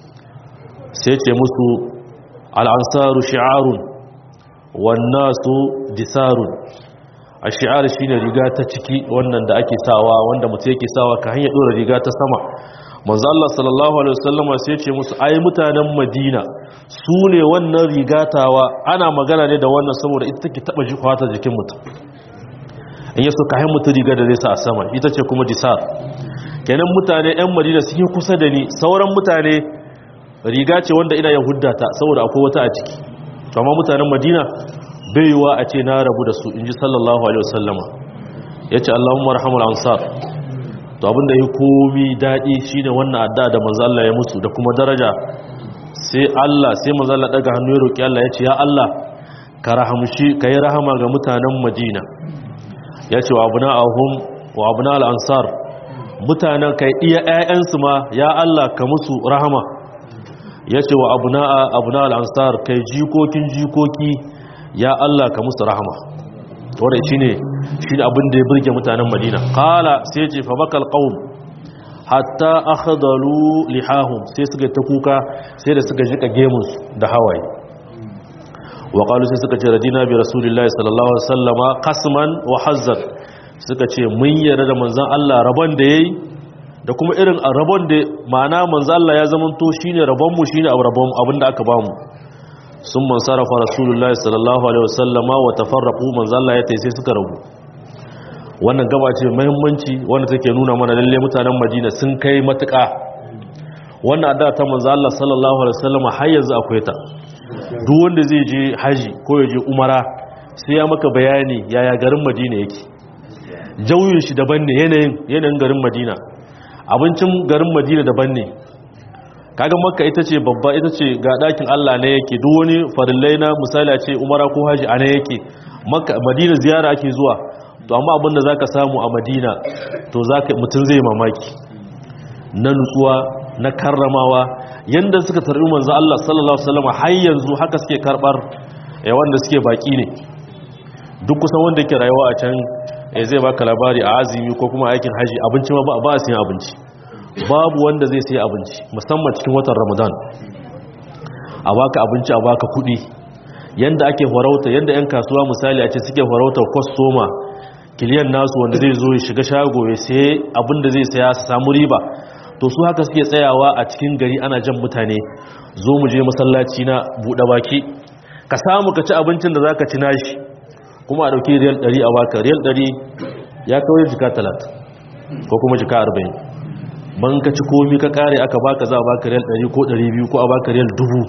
sai ce musu al-ansaru shi'arun wan nasu disarun ash-shi'ar shine riga ta ciki wannan da ake sawa wanda mutum yake sawa ka hanya dora riga ta sama manzo Allah sallallahu alaihi wasallam sai ce musu ai mutanen Madina su ne wannan rigatawa ana magana ne da wannan saboda ita take taba ji kwata jikin mutum in yaso kayan mutum riga da zai sa a sama ita ce kuma disar kenan mutane yan Madina suke kusa da ni sauran mutane riga ce wanda ina yahuda ta saboda akwai wata a ciki to amma mutanen Madina bai yiwa a ce na rabu da su inji sallallahu alaihi wasallama yace Allahumma arhamul ansar to abinda ya komi daɗi shine wannan adda da manzo Allah ya musu da kuma daraja sai Allah sai manzo Allah daga hannu ya roki Allah ya ce ya Allah ka rahamshi ka yi rahama ga mutanen Madina ya ce wa abna'ahum wa abna al-ansar mutanen kai iya ƴaƴansu ma ya Allah ka musu rahama ya ce wa abna'a abna al-ansar kai jikokin jikoki ya Allah ka musu rahama wadda shi ne shi abin da ya birge mutanen madina kala sai ce fabakal ƙaun hatta akhadalu lihahum sai suka ta kuka sai da suka jika gemunsu da hawaye wa qalu sai suka ce radina bi rasulillahi sallallahu alaihi wasallama qasman wa hazzan suka ce mun yarda da manzon Allah rabon da yayi da kuma irin rabon da ma'ana manzon Allah ya zamanto shine rabon mu shine rabon abin da aka bamu sun man sarrafa rasulullahi sallallahu alaihi wasallama wa tafarraqu manzo Allah ya tai sai suka rabu wannan gaba ce muhimmanci wanda take nuna mana lalle mutanen Madina sun kai matuƙa wannan addu'a ta manzo Allah sallallahu alaihi wasallama har yanzu akwai ta duk wanda zai je haji ko ya je umara sai ya maka bayani yaya garin Madina yake jauyin shi daban ne yanayin yanayin garin Madina abincin garin Madina daban ne kaga makka ita ce babba ita ce ga dakin Allah ne yake duk wani farillai na misali a ce umara ko haji a ne yake makka madina ziyara ake zuwa to amma abinda zaka samu a madina to zaka mutun zai mamaki na nutsuwa na karramawa yanda suka tarbi manzo Allah sallallahu alaihi wasallam har yanzu haka suke karbar eh wanda suke baki ne duk kusan wanda yake rayuwa a can eh zai baka labari a azumi ko kuma aikin haji abinci ma ba ba a siyan abinci babu wanda zai sai abinci musamman cikin watan ramadan a baka abinci a baka kudi yanda ake farauta yanda yan kasuwa misali a ce suke farauta kwastoma kiliyan nasu wanda zai zo ya shiga shago ya sai abinda zai saya su samu riba to su haka suke tsayawa a cikin gari ana jan mutane zo mu je masallaci na buɗe baki ka samu ka ci abincin da zaka ci nashi kuma a ɗauki riyal 100 a baka riyal 100 ya kawai jika 30 ko kuma jika 40 ban ka ci komi ka kare aka baka za a baka riyal 100 ko 200 ko a baka riyal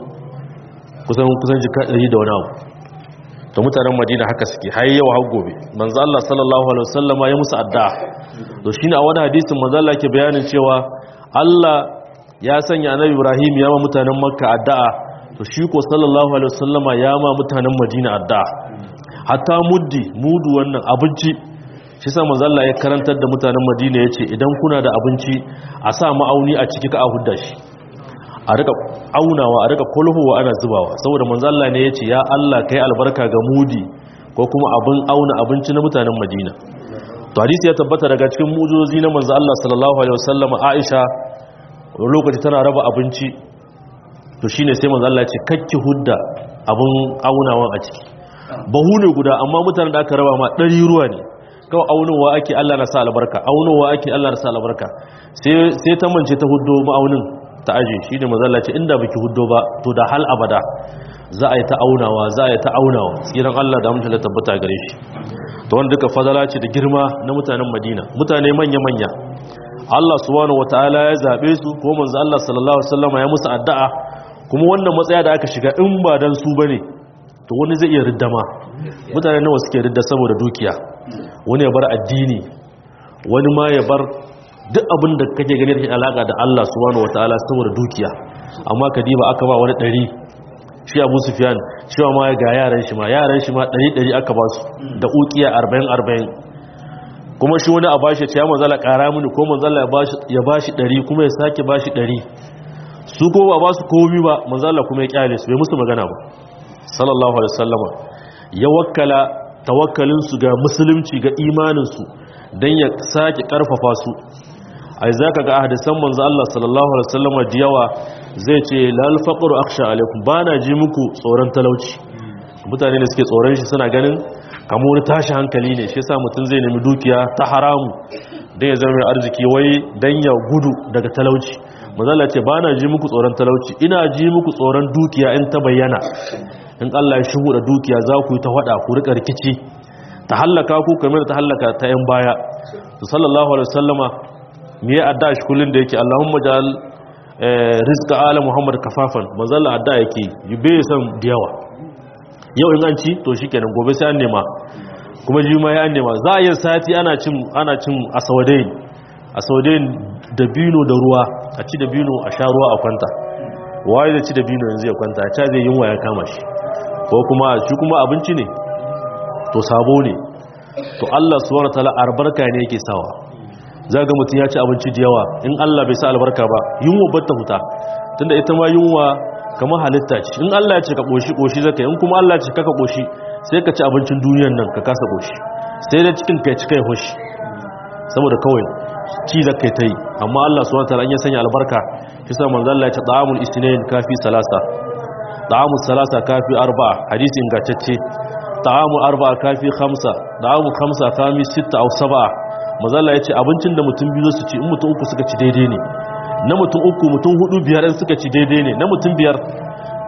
1000 kusan kusan jika 100 da wani abu to mutanen madina haka suke har yau har gobe manzo Allah sallallahu alaihi wasallama ya musu addu'a to shine a wani hadisin manzo Allah yake bayanin cewa Allah ya sanya annabi Ibrahim ya ma mutanen Makka addu'a to shi ko sallallahu alaihi wasallama ya ma mutanen Madina addu'a hatta muddi mudu wannan abinci shi sa manzalla ya karantar da mutanen madina ya ce idan kuna da abinci a sa ma'auni a ciki ka a hudda shi a rika aunawa a rika kulhuwa ana zubawa saboda manzalla ne ya ce ya Allah kai albarka ga mudi ko kuma abin auna abinci na mutanen madina to hadisi ya tabbata daga cikin mujozi na manzo Allah sallallahu alaihi wasallam Aisha lokaci tana raba abinci to shine sai manzo Allah ya ce kakki hudda abin aunawan a ciki bahu ne guda amma mutanen da aka raba ma ɗari ruwa ne kawai aunowa ake Allah na sa albarka aunowa ake Allah na sa albarka sai ta mance ta huddo ma'aunin ta aje shi ne mazalla ce inda baki huddo ba to da hal abada za a yi ta aunawa za a yi ta aunawa tsiran Allah da mutum da tabbata gare shi to wanda duka fadala ce da girma na mutanen Madina mutane manya-manya Allah subhanahu wataala ya zabe su ko manzo Allah sallallahu alaihi wasallam ya musu addu'a kuma wannan matsaya da aka shiga in ba dan su bane to wani zai iya riddama mutane nawa suke ridda saboda dukiya wani ya bar addini wani ma ya bar duk abin da kake gani da alaka da Allah subhanahu wataala saboda dukiya amma kadiba aka ba wani ɗari shi Abu Sufyan cewa ma ga yaran shi ma yaran shi ma ɗari ɗari aka ba su da ukiya 40 40 kuma shi wani a bashi ya manzala ƙara mini ko manzala ya bashi ɗari kuma ya sake bashi ɗari su ko ba ba su komi ba manzala kuma ya kyale su bai musu magana ba sallallahu alaihi wasallama ya wakkala tawakkalinsu ga musulunci ga imaninsu don ya sake karfafa su ai za ka ga a hadisan manzo Allah sallallahu alaihi wasallam da yawa zai ce lal faqru akhsha alaikum bana ji muku tsoron talauci mutane da suke tsoron shi suna ganin kamar wani tashi hankali ne shi yasa mutum zai nemi dukiya ta haramu dan ya zama mai arziki wai dan ya gudu daga talauci manzo Allah ce bana ji muku tsoron talauci ina ji muku tsoron dukiya in ta bayyana in Allah ya shigo da dukiya za ku yi ta hada ku rika rikici ta hallaka ku kamar ta hallaka ta yan baya to sallallahu alaihi wasallama me ya adda shi kullun da yake Allahumma ja'al rizqa ala Muhammad kafafan manzalla adda yake bai san da yawa yau in an ci to shikenan gobe sai an nema kuma juma ya an nema za a yi sati ana cin ana cin asawadain asawadain da bino da ruwa a ci da bino a sha ruwa a kwanta waye da ci da bino yanzu ya kwanta ta zai yunwa ya kama shi ko kuma shi kuma abinci ne to sabo ne to Allah subhanahu wataala albarka ne yake sawa zaga mutum ya ci abinci da yawa in Allah bai sa albarka ba yunwa batta huta tunda ita ma yunwa kamar halitta ce in Allah ya ce ka koshi koshi zaka in kuma Allah ya ce kaka koshi sai ka ci abincin duniyar nan ka kasa koshi sai da cikin kai ci kai hoshi saboda kawai ci zaka ta yi amma Allah subhanahu wataala in ya sanya albarka shi sa manzo Allah ya ce ta'amul isnain kafi salasa ta'amul salasa kafi arba'a hadisi ingantacce ta'amu arba'a kafi khamsa ta'amu khamsa kami sitta aw sab'a mazalla yace abincin da mutum biyu su ci in mutum uku suka ci daidai ne na mutum uku mutum hudu biyar in suka ci daidai ne na mutum biyar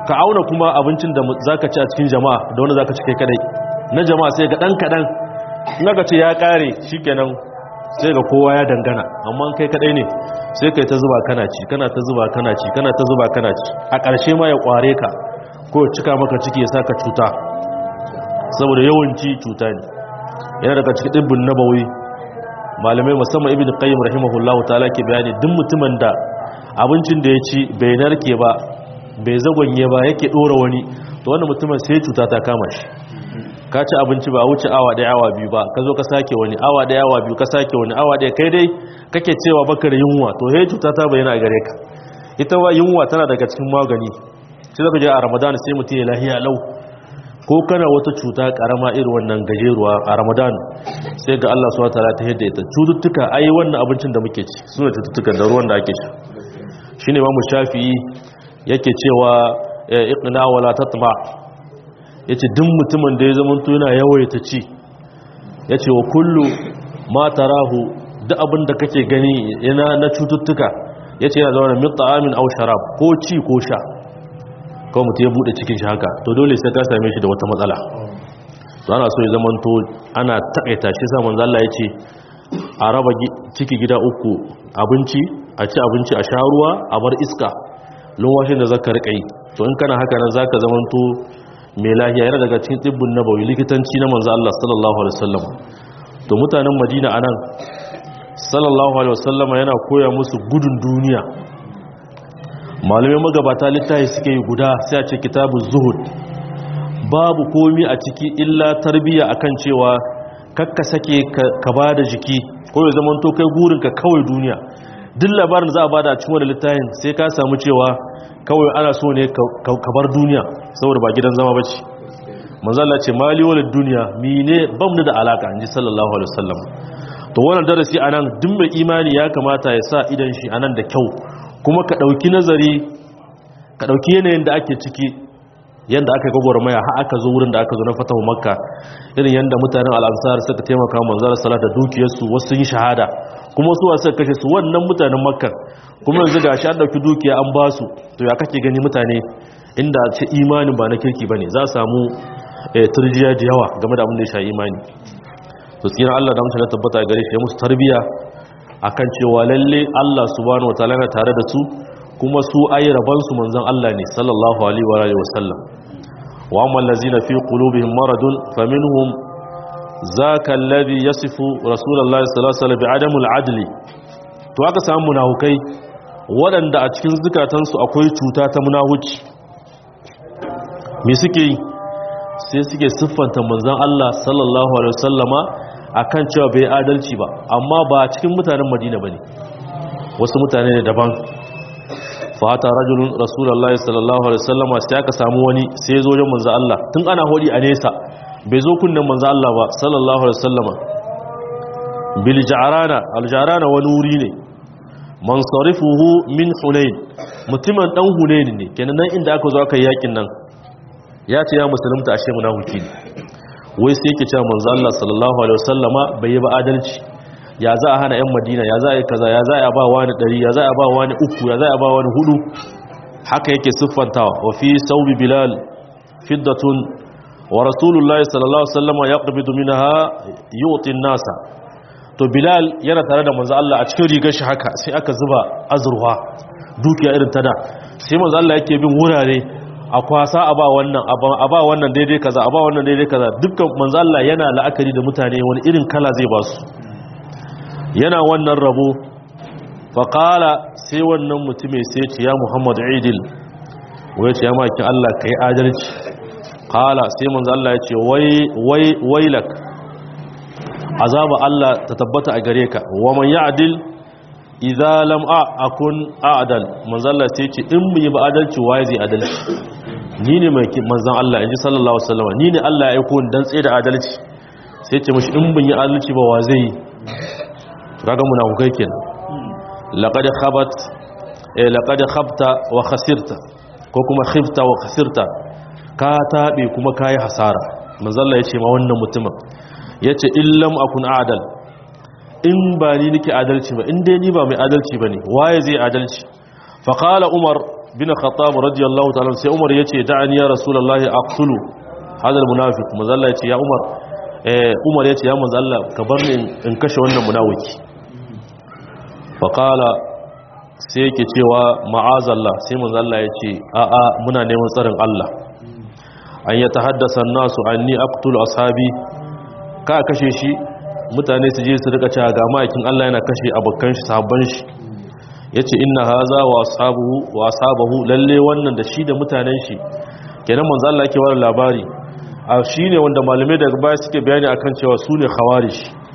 ka auna kuma abincin da zaka ci a cikin jama'a da wanda zaka ci kai kadai na jama'a sai ga dan kadan in aka ce ya kare shikenan sai ga kowa ya dangana amma kai kadai ne sai kai ta zuba kana ci kana ta zuba kana ci kana ta zuba kana ci a ƙarshe ma ya kware ka ko ya cika maka ciki ya saka cuta saboda yawanci cuta ne yana daga cikin dibbin nabawi malamai musamman ibn qayyim rahimahullahu ta'ala ke bayani duk mutumin da abincin da ya ci bai narke ba bai zagonye ba yake dora wani to wannan mutumin sai cuta ta kama shi ka ci abinci ba wuce awa ɗaya awa biyu ba ka zo ka sake wani awa ɗaya awa biyu ka sake wani awa ɗaya kai dai kake cewa baka da yunwa to he cuta ta bayyana a gare ka ita ba yunwa tana daga cikin magani sai zaka je a ramadan sai mutum ya lahiya lau ko kana wata cuta karama irin wannan gajeruwa a ramadan sai ga Allah subhanahu wataala ta hidda ita cututtuka ai wannan abincin da muke ci suna cututtukan da ruwan da ake sha shine imamu shafi'i yake cewa iqna wala tatma yace duk mutumin da ya zama to yana yawaita ci yace wa kullu ma tarahu duk abin da kake gani yana na cututtuka yace yana zama min ta'amin aw sharab ko ci ko sha kawai mutum ya bude cikin shi haka to dole sai ka same shi da wata matsala to ana so ya zama to ana takaita shi sa manzo Allah yace a raba ciki gida uku abinci a ci abinci a sha ruwa a bar iska lokacin da zaka rika yi to in kana haka nan zaka zama to mai lahiya yana daga cikin tsibbin nabawi likitanci na manzo Allah sallallahu alaihi wasallam to mutanen Madina anan sallallahu alaihi wasallam yana koya musu gudun duniya malamai magabata littafi suke yi guda sai a ce kitabuz zuhud babu komi a ciki illa tarbiya akan cewa kakka sake ka bada jiki ko ya zama to kai gurin ka kawai duniya duk labarin za a bada a cikin wani littafin sai ka samu cewa kawai ana so ne ka bar duniya saboda ba gidan zama bace manzo Allah ce mali walid duniya mine bam da alaka inji sallallahu alaihi wasallam to wannan darasi anan duk mai imani ya kamata ya sa idan shi anan da kyau kuma ka dauki nazari ka dauki yanayin da ake ciki yanda aka gogoro maya har aka zo wurin da aka zo na fatahu makka irin yanda mutanen al-ansar suka taimaka manzo sallallahu da dukiyarsu wasu sun yi shahada kuma su wasu kashe su wannan mutanen makka kuma yanzu gashi an dauki dukiya an ba su to ya kake gani mutane inda ce imanin ba na kirki bane za su samu turjiya da yawa game da abin da ya sha imani to tsira Allah da mutane tabbata gare shi ya musu tarbiya akan cewa lalle Allah subhanahu wataala yana tare da su kuma su ayi raban su manzon Allah ne sallallahu alaihi wa alihi wasallam wa amma allazina fi qulubihim maradun faminhum zaka alladhi yasifu rasulullahi sallallahu alaihi wasallam bi'adamul adli to aka samu munafukai waɗanda a cikin zukatansu akwai cuta ta munahuci me suke yi sai suke siffanta manzan Allah sallallahu alaihi wasallama akan cewa bai adalci ba amma ba cikin mutanen Madina bane wasu mutane ne daban fata rajulun rasulullahi sallallahu alaihi wasallama sai aka samu wani sai ya zo wajen manzan Allah tun ana hodi a nesa bai zo kunnen manzan Allah ba sallallahu alaihi wasallama bil ja'rana al ja'rana wani wuri ne man sarifuhu min hunain mutumin dan hunain ne kenan nan inda aka zo aka yi yakin nan ya ce ya musulunta ashe munafiki ne wai sai yake cewa manzo Allah sallallahu alaihi wasallama bai yi ba adalci ya za a hana yan Madina ya za a yi kaza ya za a ba wani 100 ya za a ba wani uku ya za a ba wani hudu haka yake siffantawa wa fi saubi bilal fiddatun wa rasulullahi sallallahu alaihi wasallama yaqbidu minha yu'ti an-nasa to bilal yana tare da manzo Allah a cikin rigar shi haka sai aka zuba azurwa dukiya irin ta da sai manzo Allah yake bin wurare a kwasa a ba wannan a ba wannan daidai kaza a ba wannan daidai kaza dukkan manzo Allah yana la'akari da mutane wani irin kala zai ba su yana wannan rabo fa qala sai wannan mutume sai ce ya Muhammad idil wai ce ya maki Allah kai adalci qala sai manzo Allah ya ce wai wai wailak azaba Allah ta tabbata a gare ka wa man ya'dil idza lam akun a'dal manzo Allah sai ce in mu yi ba adalci waye zai adalci ni ne mai manzon Allah inji sallallahu alaihi wasallam ni ne Allah ya aiko ni dan tsaye da adalci sai ce mishi in bin yi adalci ba wa zai kaga munafukai kenan laqad khabat eh laqad khabta wa khasirta ko kuma khifta wa khasirta ka tabe kuma kai hasara manzo Allah ya ce ma wannan mutumin yace illam akun a'dal in ba ni nake adalci ba in dai ni ba mai adalci ba ne waye zai adalci faƙala umar bin khattab radiyallahu ta'ala sai umar yace da'ani ya rasulullahi aqtulu hadal munafiq manzo Allah yace ya umar eh umar yace ya manzo Allah ka bar ni in kashe wannan munafiki fa qala sai yake cewa ma'azallah sai manzo Allah yace a a muna neman tsarin Allah an yatahaddasa an-nasu anni aqtulu ashabi ka kashe shi mutane su je su rika cewa ga ma'aikin Allah yana kashe abokan shi sahabban shi yace inna haza wa ashabuhu wa ashabahu lalle wannan da shi da mutanen shi kenan manzo Allah yake wani labari a shine wanda malamai daga baya suke bayani akan cewa su ne khawarij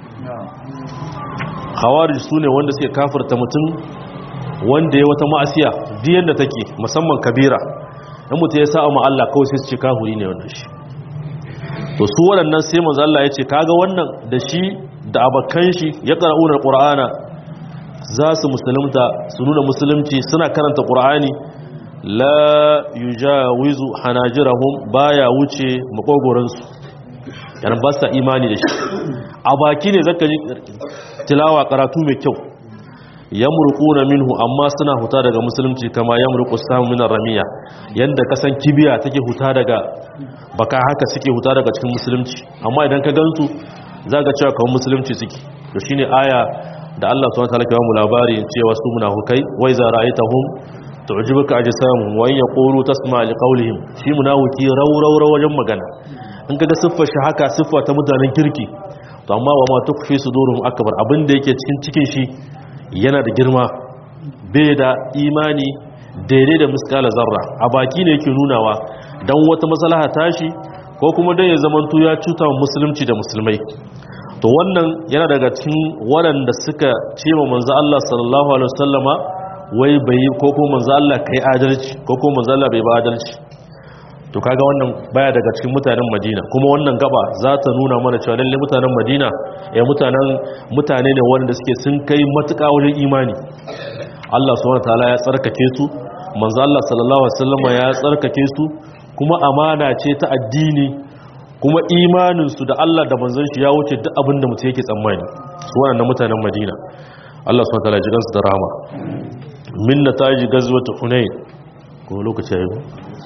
khawarij su ne wanda suke kafirta mutum wanda ya wata ma'asiya diyan da take musamman kabira in mutum ya sa'a ma Allah kawai sai su ce kafiri ne wannan shi to su waɗannan sai manzo Allah ya ce kaga wannan da shi da abakan shi ya qara'una alqur'ana za su musulunta su nuna musulunci suna karanta qur'ani la yujawizu hanajirahum baya wuce makogoran su yana ba sa imani da shi a baki ne zaka ji tilawa karatu mai kyau yamruquna minhu amma suna huta daga musulunci kama yamruqu samu min ramiya yanda kasan kibiya take huta daga baka haka suke huta daga cikin musulunci amma idan ka gansu zaka cewa kawai musulunci suke to shine aya da Allah subhanahu wataala ke ba mu labari cewa su munafikai wa iza ra'aytahum tu'jibuka ajsamuhum wa in yaqulu tasma' liqawlihim shi munafiki rawrawra wajen magana in kaga siffar shi haka siffa ta mutanen kirki to amma wa ma tukfi sudurum akbar abinda yake cikin cikin shi yana da girma bai da imani daidai da miskala zarra a baki ne yake nunawa don wata maslaha tashi ko kuma dai ya zamanto ya cuta wa musulunci da musulmai to wannan yana daga cikin waɗanda suka ce ma manzo Allah sallallahu alaihi wasallama wai bai ko ko manzo Allah kai adalci ko ko manzo Allah bai ba adalci to kaga wannan baya daga cikin mutanen Madina kuma wannan gaba za ta nuna mana cewa lalle mutanen Madina ya mutanen mutane ne wanda suke sun kai matuƙa wajen imani Allah subhanahu wataala ya tsarkake su manzo Allah sallallahu alaihi wasallama ya tsarkake su kuma amana ce ta addini kuma imanin su da Allah da manzon shi ya wuce duk abin da mutum yake tsammani su wannan mutanen Madina Allah subhanahu wataala ya jigansu da rahama min nataji gazwat hunain ko lokaci yayi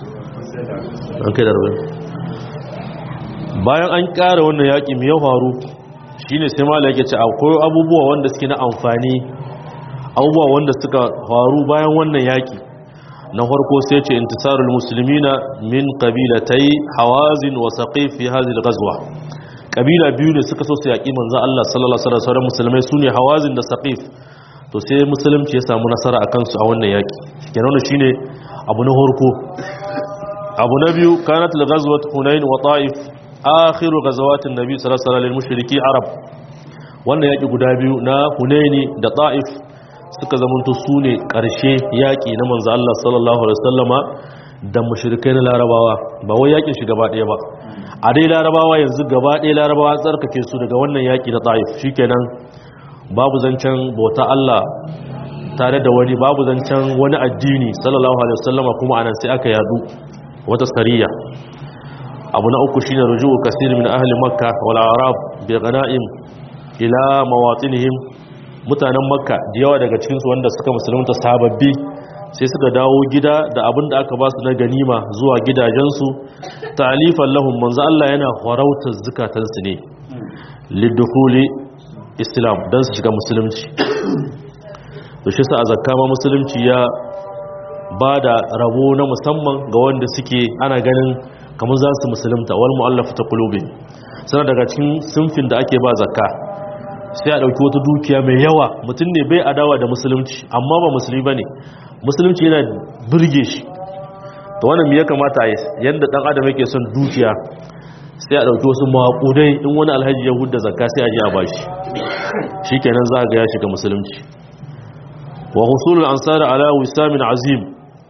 an kai darbe bayan an ƙara wannan yaƙi mai ya faru shine sai mala yake ce akwai abubuwa wanda suke na amfani abubuwa wanda suka faru bayan wannan yaƙi na farko sai ce intisarul muslimina min qabilatai hawazin wa saqif fi hadhihi al-ghazwa kabila biyu ne suka so su yaƙi manzo Allah sallallahu alaihi wasallam musulmai sune hawazin da saqif to sai musulunci ya samu nasara akan su a wannan yaƙi kenan wannan shine abu na farko abu na biyu kanat al-ghazwat hunain wa ta'if akhiru ghazawatin nabi sallallahu alaihi wasallam lil mushriki arab wannan yaki guda biyu na hunaini da ta'if suka zamanto su ne ƙarshe yaƙi na manzo Allah sallallahu alaihi wasallama da mushrikai na larabawa ba wai yaƙin shi gaba ɗaya ba a dai larabawa yanzu gaba ɗaya larabawa tsarkake su daga wannan yaƙi na ta'if shikenan babu zancen bauta Allah tare da wani babu zancen wani addini sallallahu alaihi wasallama kuma anan sai aka yadu wata sariya abu na uku shine ruju'u kasir min ahli makka wal arab bi ghanaim ila mawatinihim mutanen makka da yawa daga cikin su wanda suka musulunta sababbi sai suka dawo gida da abin da aka ba su na ganima zuwa gidajensu ta'alifan lahum manzo Allah yana farautar zukatansu ne lidukhuli islam dan su shiga musulunci to shi sa a zakka ma musulunci ya ba da rabo na musamman ga wanda suke ana ganin kamar za su musulunta wal mu'allafa ta kulubin sana daga cikin sunfin da ake ba zakka sai a ɗauki wata dukiya mai yawa mutum ne bai adawa da musulunci amma ba musulmi ba ne musulunci yana birge shi to wannan ya kamata a yi yadda ɗan adam yake son dukiya sai a ɗauki wasu maƙudai in wani alhaji ya hudda zakka sai a je a bashi shi kenan za ga ya shiga musulunci wa husulul ansar ala wisamin azim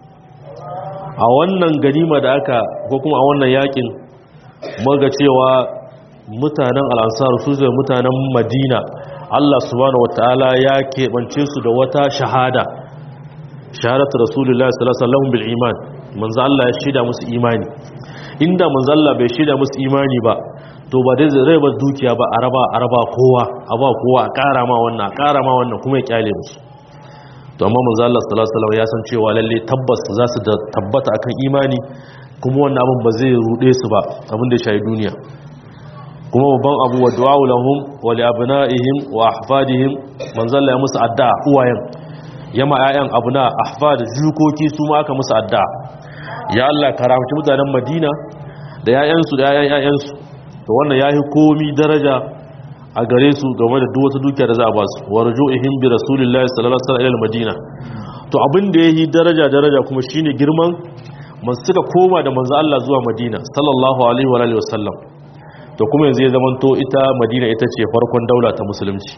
a wannan ganima da aka ko kuma a wannan yakin maga cewa mutanen al'ansar su zai mutanen madina Allah subhanahu wataala ya keɓance su da wata shahada shahadatu rasulullahi sallallahu alaihi wasallam bil iman manzo Allah ya shida musu imani inda manzo Allah bai shida musu imani ba to ba dai zai ba dukiya ba araba araba kowa a ba kowa a ƙara ma wannan a ƙara ma wannan kuma ya kyale musu to amma manzo Allah sallallahu alaihi wasallam ya san cewa lalle tabbas za su da tabbata akan imani kuma wannan abin ba zai rude su ba abin da ya shayi duniya kuma babban abu wa du'a lahum wa li abna'ihim wa ahfadihim manzo Allah ya musu addu'a uwayen yama ƴaƴan abuna ahfad jukoki su ma aka musu addu'a ya Allah karamci mutanen Madina da ƴaƴansu da ƴaƴan ƴaƴansu to wannan yayi komi daraja a gare su game da duk wata dukiya da za a ba su wa ruju'ihim bi rasulillahi sallallahu alaihi wasallam ila madina to abin da yayi daraja daraja kuma shine girman man suka koma da manzo Allah zuwa madina sallallahu alaihi wa alihi wasallam to kuma yanzu ya zamanto ita madina ita ce farkon daula ta musulunci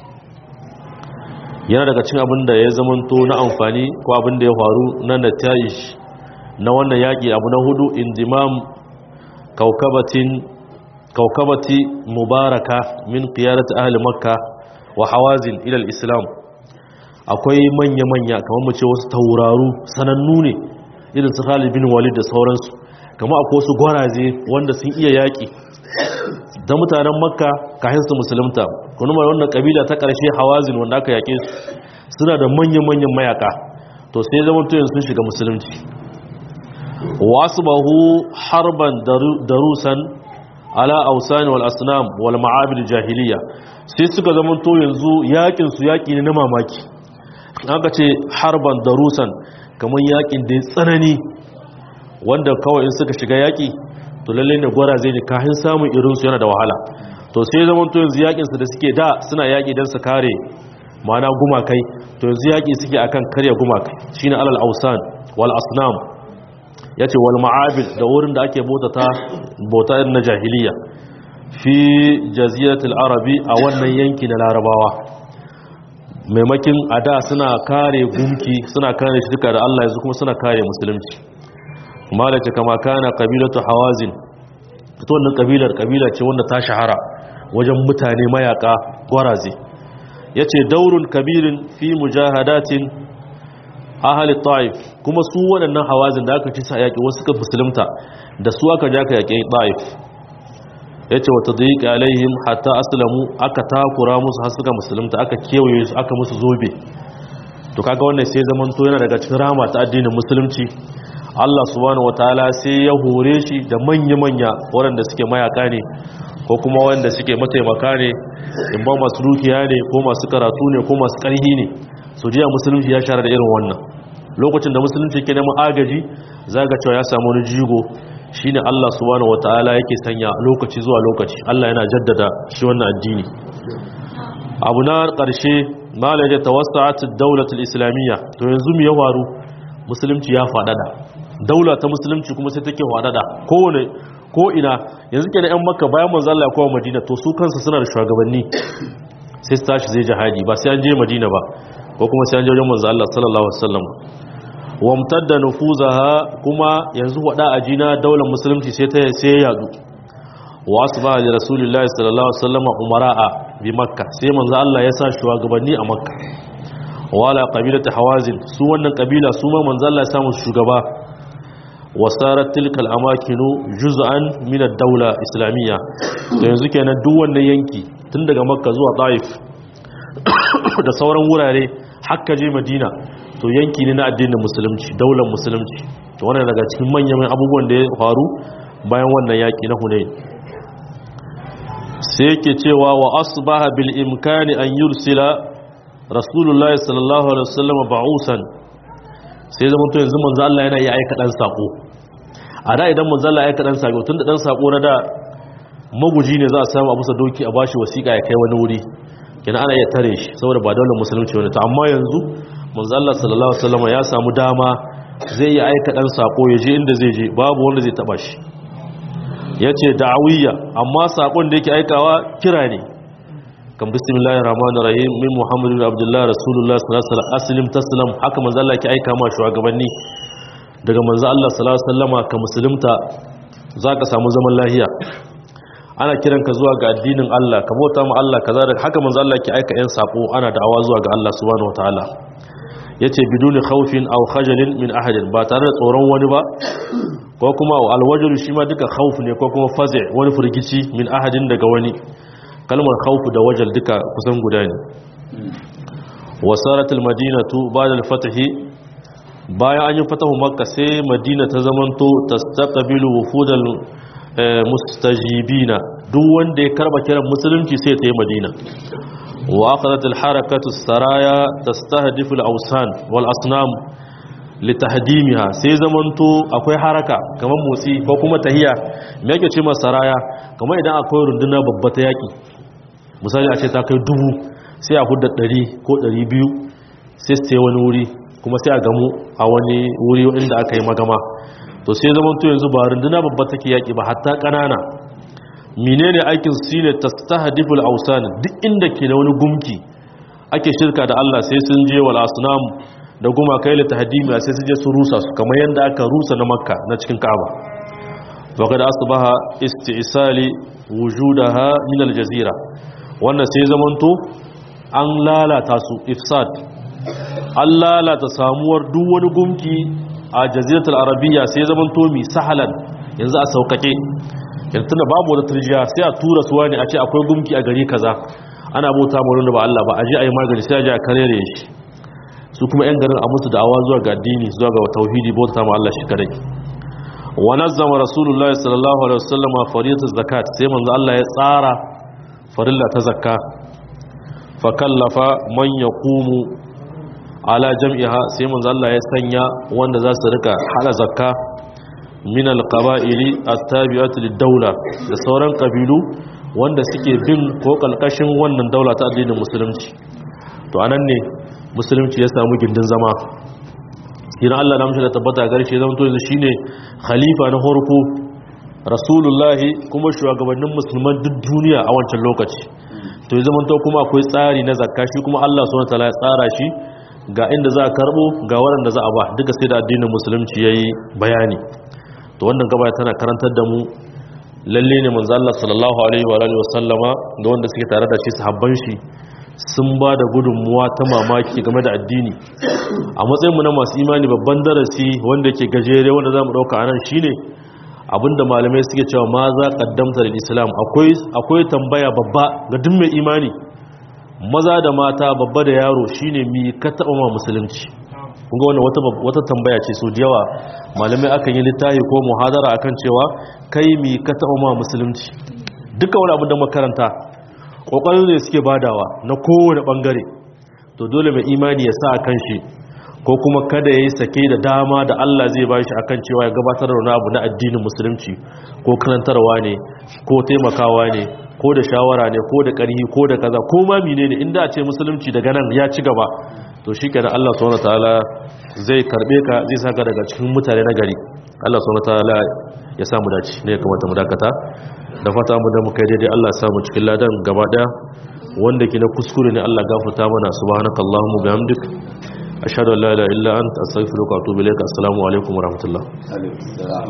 yana daga cikin abin da ya zamanto na amfani ko abin da ya faru na natayish na wannan yaki abu na hudu indimam kaukabatin kaukabati mubaraka min qiyadati ahli makka wa hawazin ila islam akwai manya-manya kamar mu ce wasu tauraru sanannu ne irin su Khalid bin Walid da sauransu kamar akwai wasu gwaraze wanda sun iya yaki da mutanen makka kafin su musulunta kuma wannan kabila ta karshe hawazin wanda aka yake su suna da manya-manyan mayaka to sai zaman to sun shiga musulunci wasu bahu harban darusan ala ausan wal asnam wal ma'abid jahiliya sai suka zama to yanzu yakin su yaki ne na mamaki aka ce harban darusan kamar yakin da ya tsanani wanda kawai in suka shiga yaki to lalle ne gwara zai ne kahin samun irin su yana da wahala to sai zama to yanzu yakin su da suke da suna yaki dan su kare mana gumakai to yanzu yaki suke akan karya gumakai shine alal ausan wal asnam ya ce wal ma'abid da wurin da ake bautata bauta irin na jahiliya fi jaziratul arabi a wannan yanki na larabawa maimakin a da suna kare gunki suna kare shirka da Allah yanzu kuma suna kare musulunci malace kama kana kabilatu hawazin ita wannan kabilar kabila ce wanda ta shahara wajen mutane mayaka gwaraze yace daurun kabirin fi mujahadatin ahali ta'if kuma su waɗannan hawazin da aka ci sa yaƙi wasu ka musulunta da su aka ja ka yaƙi ta'if ya ce wata daƙi alaihim hatta aslamu aka takura musu har suka musulunta aka kewaye su aka musu zobe to kaga wannan sai zaman to yana daga cikin rama ta addinin musulunci Allah subhanahu wataala sai ya hore shi da manya-manya waɗanda suke mayaka ne ko kuma wanda suke mataimaka ne in ba masu dukiya ne ko masu karatu ne ko masu ƙarhi ne so jiya musulunci ya share da irin wannan lokacin da musulunci ke neman agaji zaga cewa ya samu wani jigo shine Allah subhanahu wataala yake sanya lokaci zuwa lokaci Allah yana jaddada shi wannan addini abu na ƙarshe mala ya tawassa'at ad-dawlah al-islamiyya to yanzu mu ya faru musulunci ya fadada daula ta musulunci kuma sai take fadada kowane ko ina yanzu kenan yan makka bayan manzo Allah ya kawo madina to su kansu suna da shugabanni sai su tashi zai jihadi ba sai an je madina ba ko kuma sai an je wajen manzo Allah sallallahu alaihi wasallam wamtadda nufuzaha kuma yanzu wada ajina daular musulunci sai ta sai yadu wa asba li rasulillahi sallallahu alaihi wasallam umara'a bi makka sai manzo Allah ya sa shugabanni a makka wala qabilatu hawazin su wannan kabila su ma manzo Allah ya samu shugaba wasarat tilkal amakinu juz'an min ad-dawla islamiyya to yanzu kenan duk wannan yanki tun daga makka zuwa taif da sauran wurare hakka je madina to yanki ne na addinin musulunci daular musulunci to wannan daga cikin manyan abubuwan da ya faru bayan wannan yaki na hunain sai yake cewa wa asbaha bil imkani an yursila rasulullahi sallallahu alaihi wasallam ba'usan sai zama to yanzu manzo Allah yana yi aika dan sako a da idan manzo Allah ya aika dan sako tunda dan sako na da maguji ne za a samu abu sa doki a bashi wasiƙa ya kai wani wuri kina ana iya tare shi saboda ba daular musulunci wani ta amma yanzu manzo Allah sallallahu alaihi wasallam ya samu dama zai yi aika dan sako ya je inda zai je babu wanda zai taba shi yace da'awiyya amma sakon da yake aikawa kira ne kan bismillahir rahmanir rahim min muhammadu bin abdullah rasulullah sallallahu alaihi wasallam aslim taslam haka manzo Allah yake aika ma shugabanni daga manzo Allah sallallahu alaihi wasallama ka musulunta zaka samu zaman lafiya ana kiran ka zuwa ga addinin Allah ka bauta ma Allah kaza da haka manzo Allah yake aika yan sako ana da'awa zuwa ga Allah subhanahu wataala yace biduni khawfin aw khajalin min ahadin ba tare da tsoron wani ba ko kuma alwajru shi ma duka khawf ne ko kuma fazi wani furgici min ahadin daga wani kalmar khawf da wajal duka kusan guda ne wasaratul madinatu ba'da al-fath bayan an yi fatahu makka sai madina ta zamanto tastaqbilu wufudal mustajibina duk wanda ya karba kiran musulunci sai ta yi madina wa aqadat al-harakatu saraya tastahdifu al-awsan wal asnam litahdimiha sai zamanto akwai haraka kamar motsi ko kuma tahiya me yake ce saraya kamar idan akwai runduna babba ta yaki misali a ce ta kai dubu sai a hudda 100 ko 200 sai su wani wuri kuma sai a gamu a wani wuri inda aka yi magama to sai zaman to yanzu ba runduna babba take yaki ba hatta kanana menene aikin su shine tastahdiful awsan duk inda ke da wani gumki ake shirka da Allah sai sun je wal asnam da guma kai la tahdimi sai su je su rusa su kamar yanda aka rusa na makka na cikin ka'aba wa kada asbaha isti'sali wujudaha min al jazira wannan sai zaman to an lalata su ifsad an lalata samuwar duk wani gumki a jaziratul arabiya sai zaman tomi sahalan yanzu a saukake yanzu da babu wata turjiya sai a tura suwa ne a ce akwai gumki a gari kaza ana bauta mu da ba Allah ba a je a yi magani sai a je a karere shi su kuma yan garin a musu da'awa zuwa ga addini zuwa ga tauhidi bauta mu Allah shi kadai wa nazzama rasulullahi sallallahu alaihi wasallam fariyatul zakat sai manzo Allah ya tsara farilla ta zakka fa kallafa man yaqumu ala jam'iha sai manzo Allah ya sanya wanda za su rika hala zakka min alqaba'ili at-tabi'ati lid-dawla da sauran kabilu wanda suke bin ko kalkashin wannan daula ta addinin musulunci to anan ne musulunci ya samu gindin zama idan Allah na mishi da tabbata garshe zama to yanzu shine khalifa na farko rasulullahi kuma shugabannin musulman duk duniya a wancan lokaci to ya zama to kuma akwai tsari na zakka shi kuma Allah subhanahu wa ta'ala ya tsara shi ga inda za a karbo ga waɗanda za a ba duka sai da addinin musulunci ya yi bayani to wannan gaba tana karantar da mu lalle ne manzo Allah sallallahu alaihi wa alihi wasallama da wanda suke tare da shi sahabban shi sun ba da gudunmuwa ta mamaki game da addini a matsayin mu na masu imani babban darasi wanda ke gajere wanda zamu dauka anan shine abinda malamai suke cewa ma za qaddamta lil islam akwai akwai tambaya babba ga duk mai imani maza da mata babba da yaro shine mi ka taba ma musulunci kunga wannan wata wata tambaya ce so da yawa malamai akan yi littafi ko muhadara akan cewa kai mi ka taba ma musulunci duka wani abin da makaranta kokarin ne suke badawa na kowane bangare to dole mai imani ya sa akan shi ko kuma kada yayi sake da dama da Allah zai bashi akan cewa ya gabatar da wani abu na addinin musulunci ko karantarwa ne ko taimakawa ne ko da shawara ne ko da ƙarhi ko da kaza ko ma menene inda a ce musulunci daga nan ya ci gaba to shikenan Allah subhanahu wataala zai karbe ka zai saka daga cikin mutane na gari Allah subhanahu wataala ya samu dace ne ya kamata mu dakata da fata mu da muka daidai Allah ya samu cikin ladan gaba daya wanda ke na kuskure ne Allah gafarta mana subhanakallahumma bihamdik ashhadu an la ilaha illa anta astaghfiruka wa atubu ilaik assalamu alaikum wa rahmatullah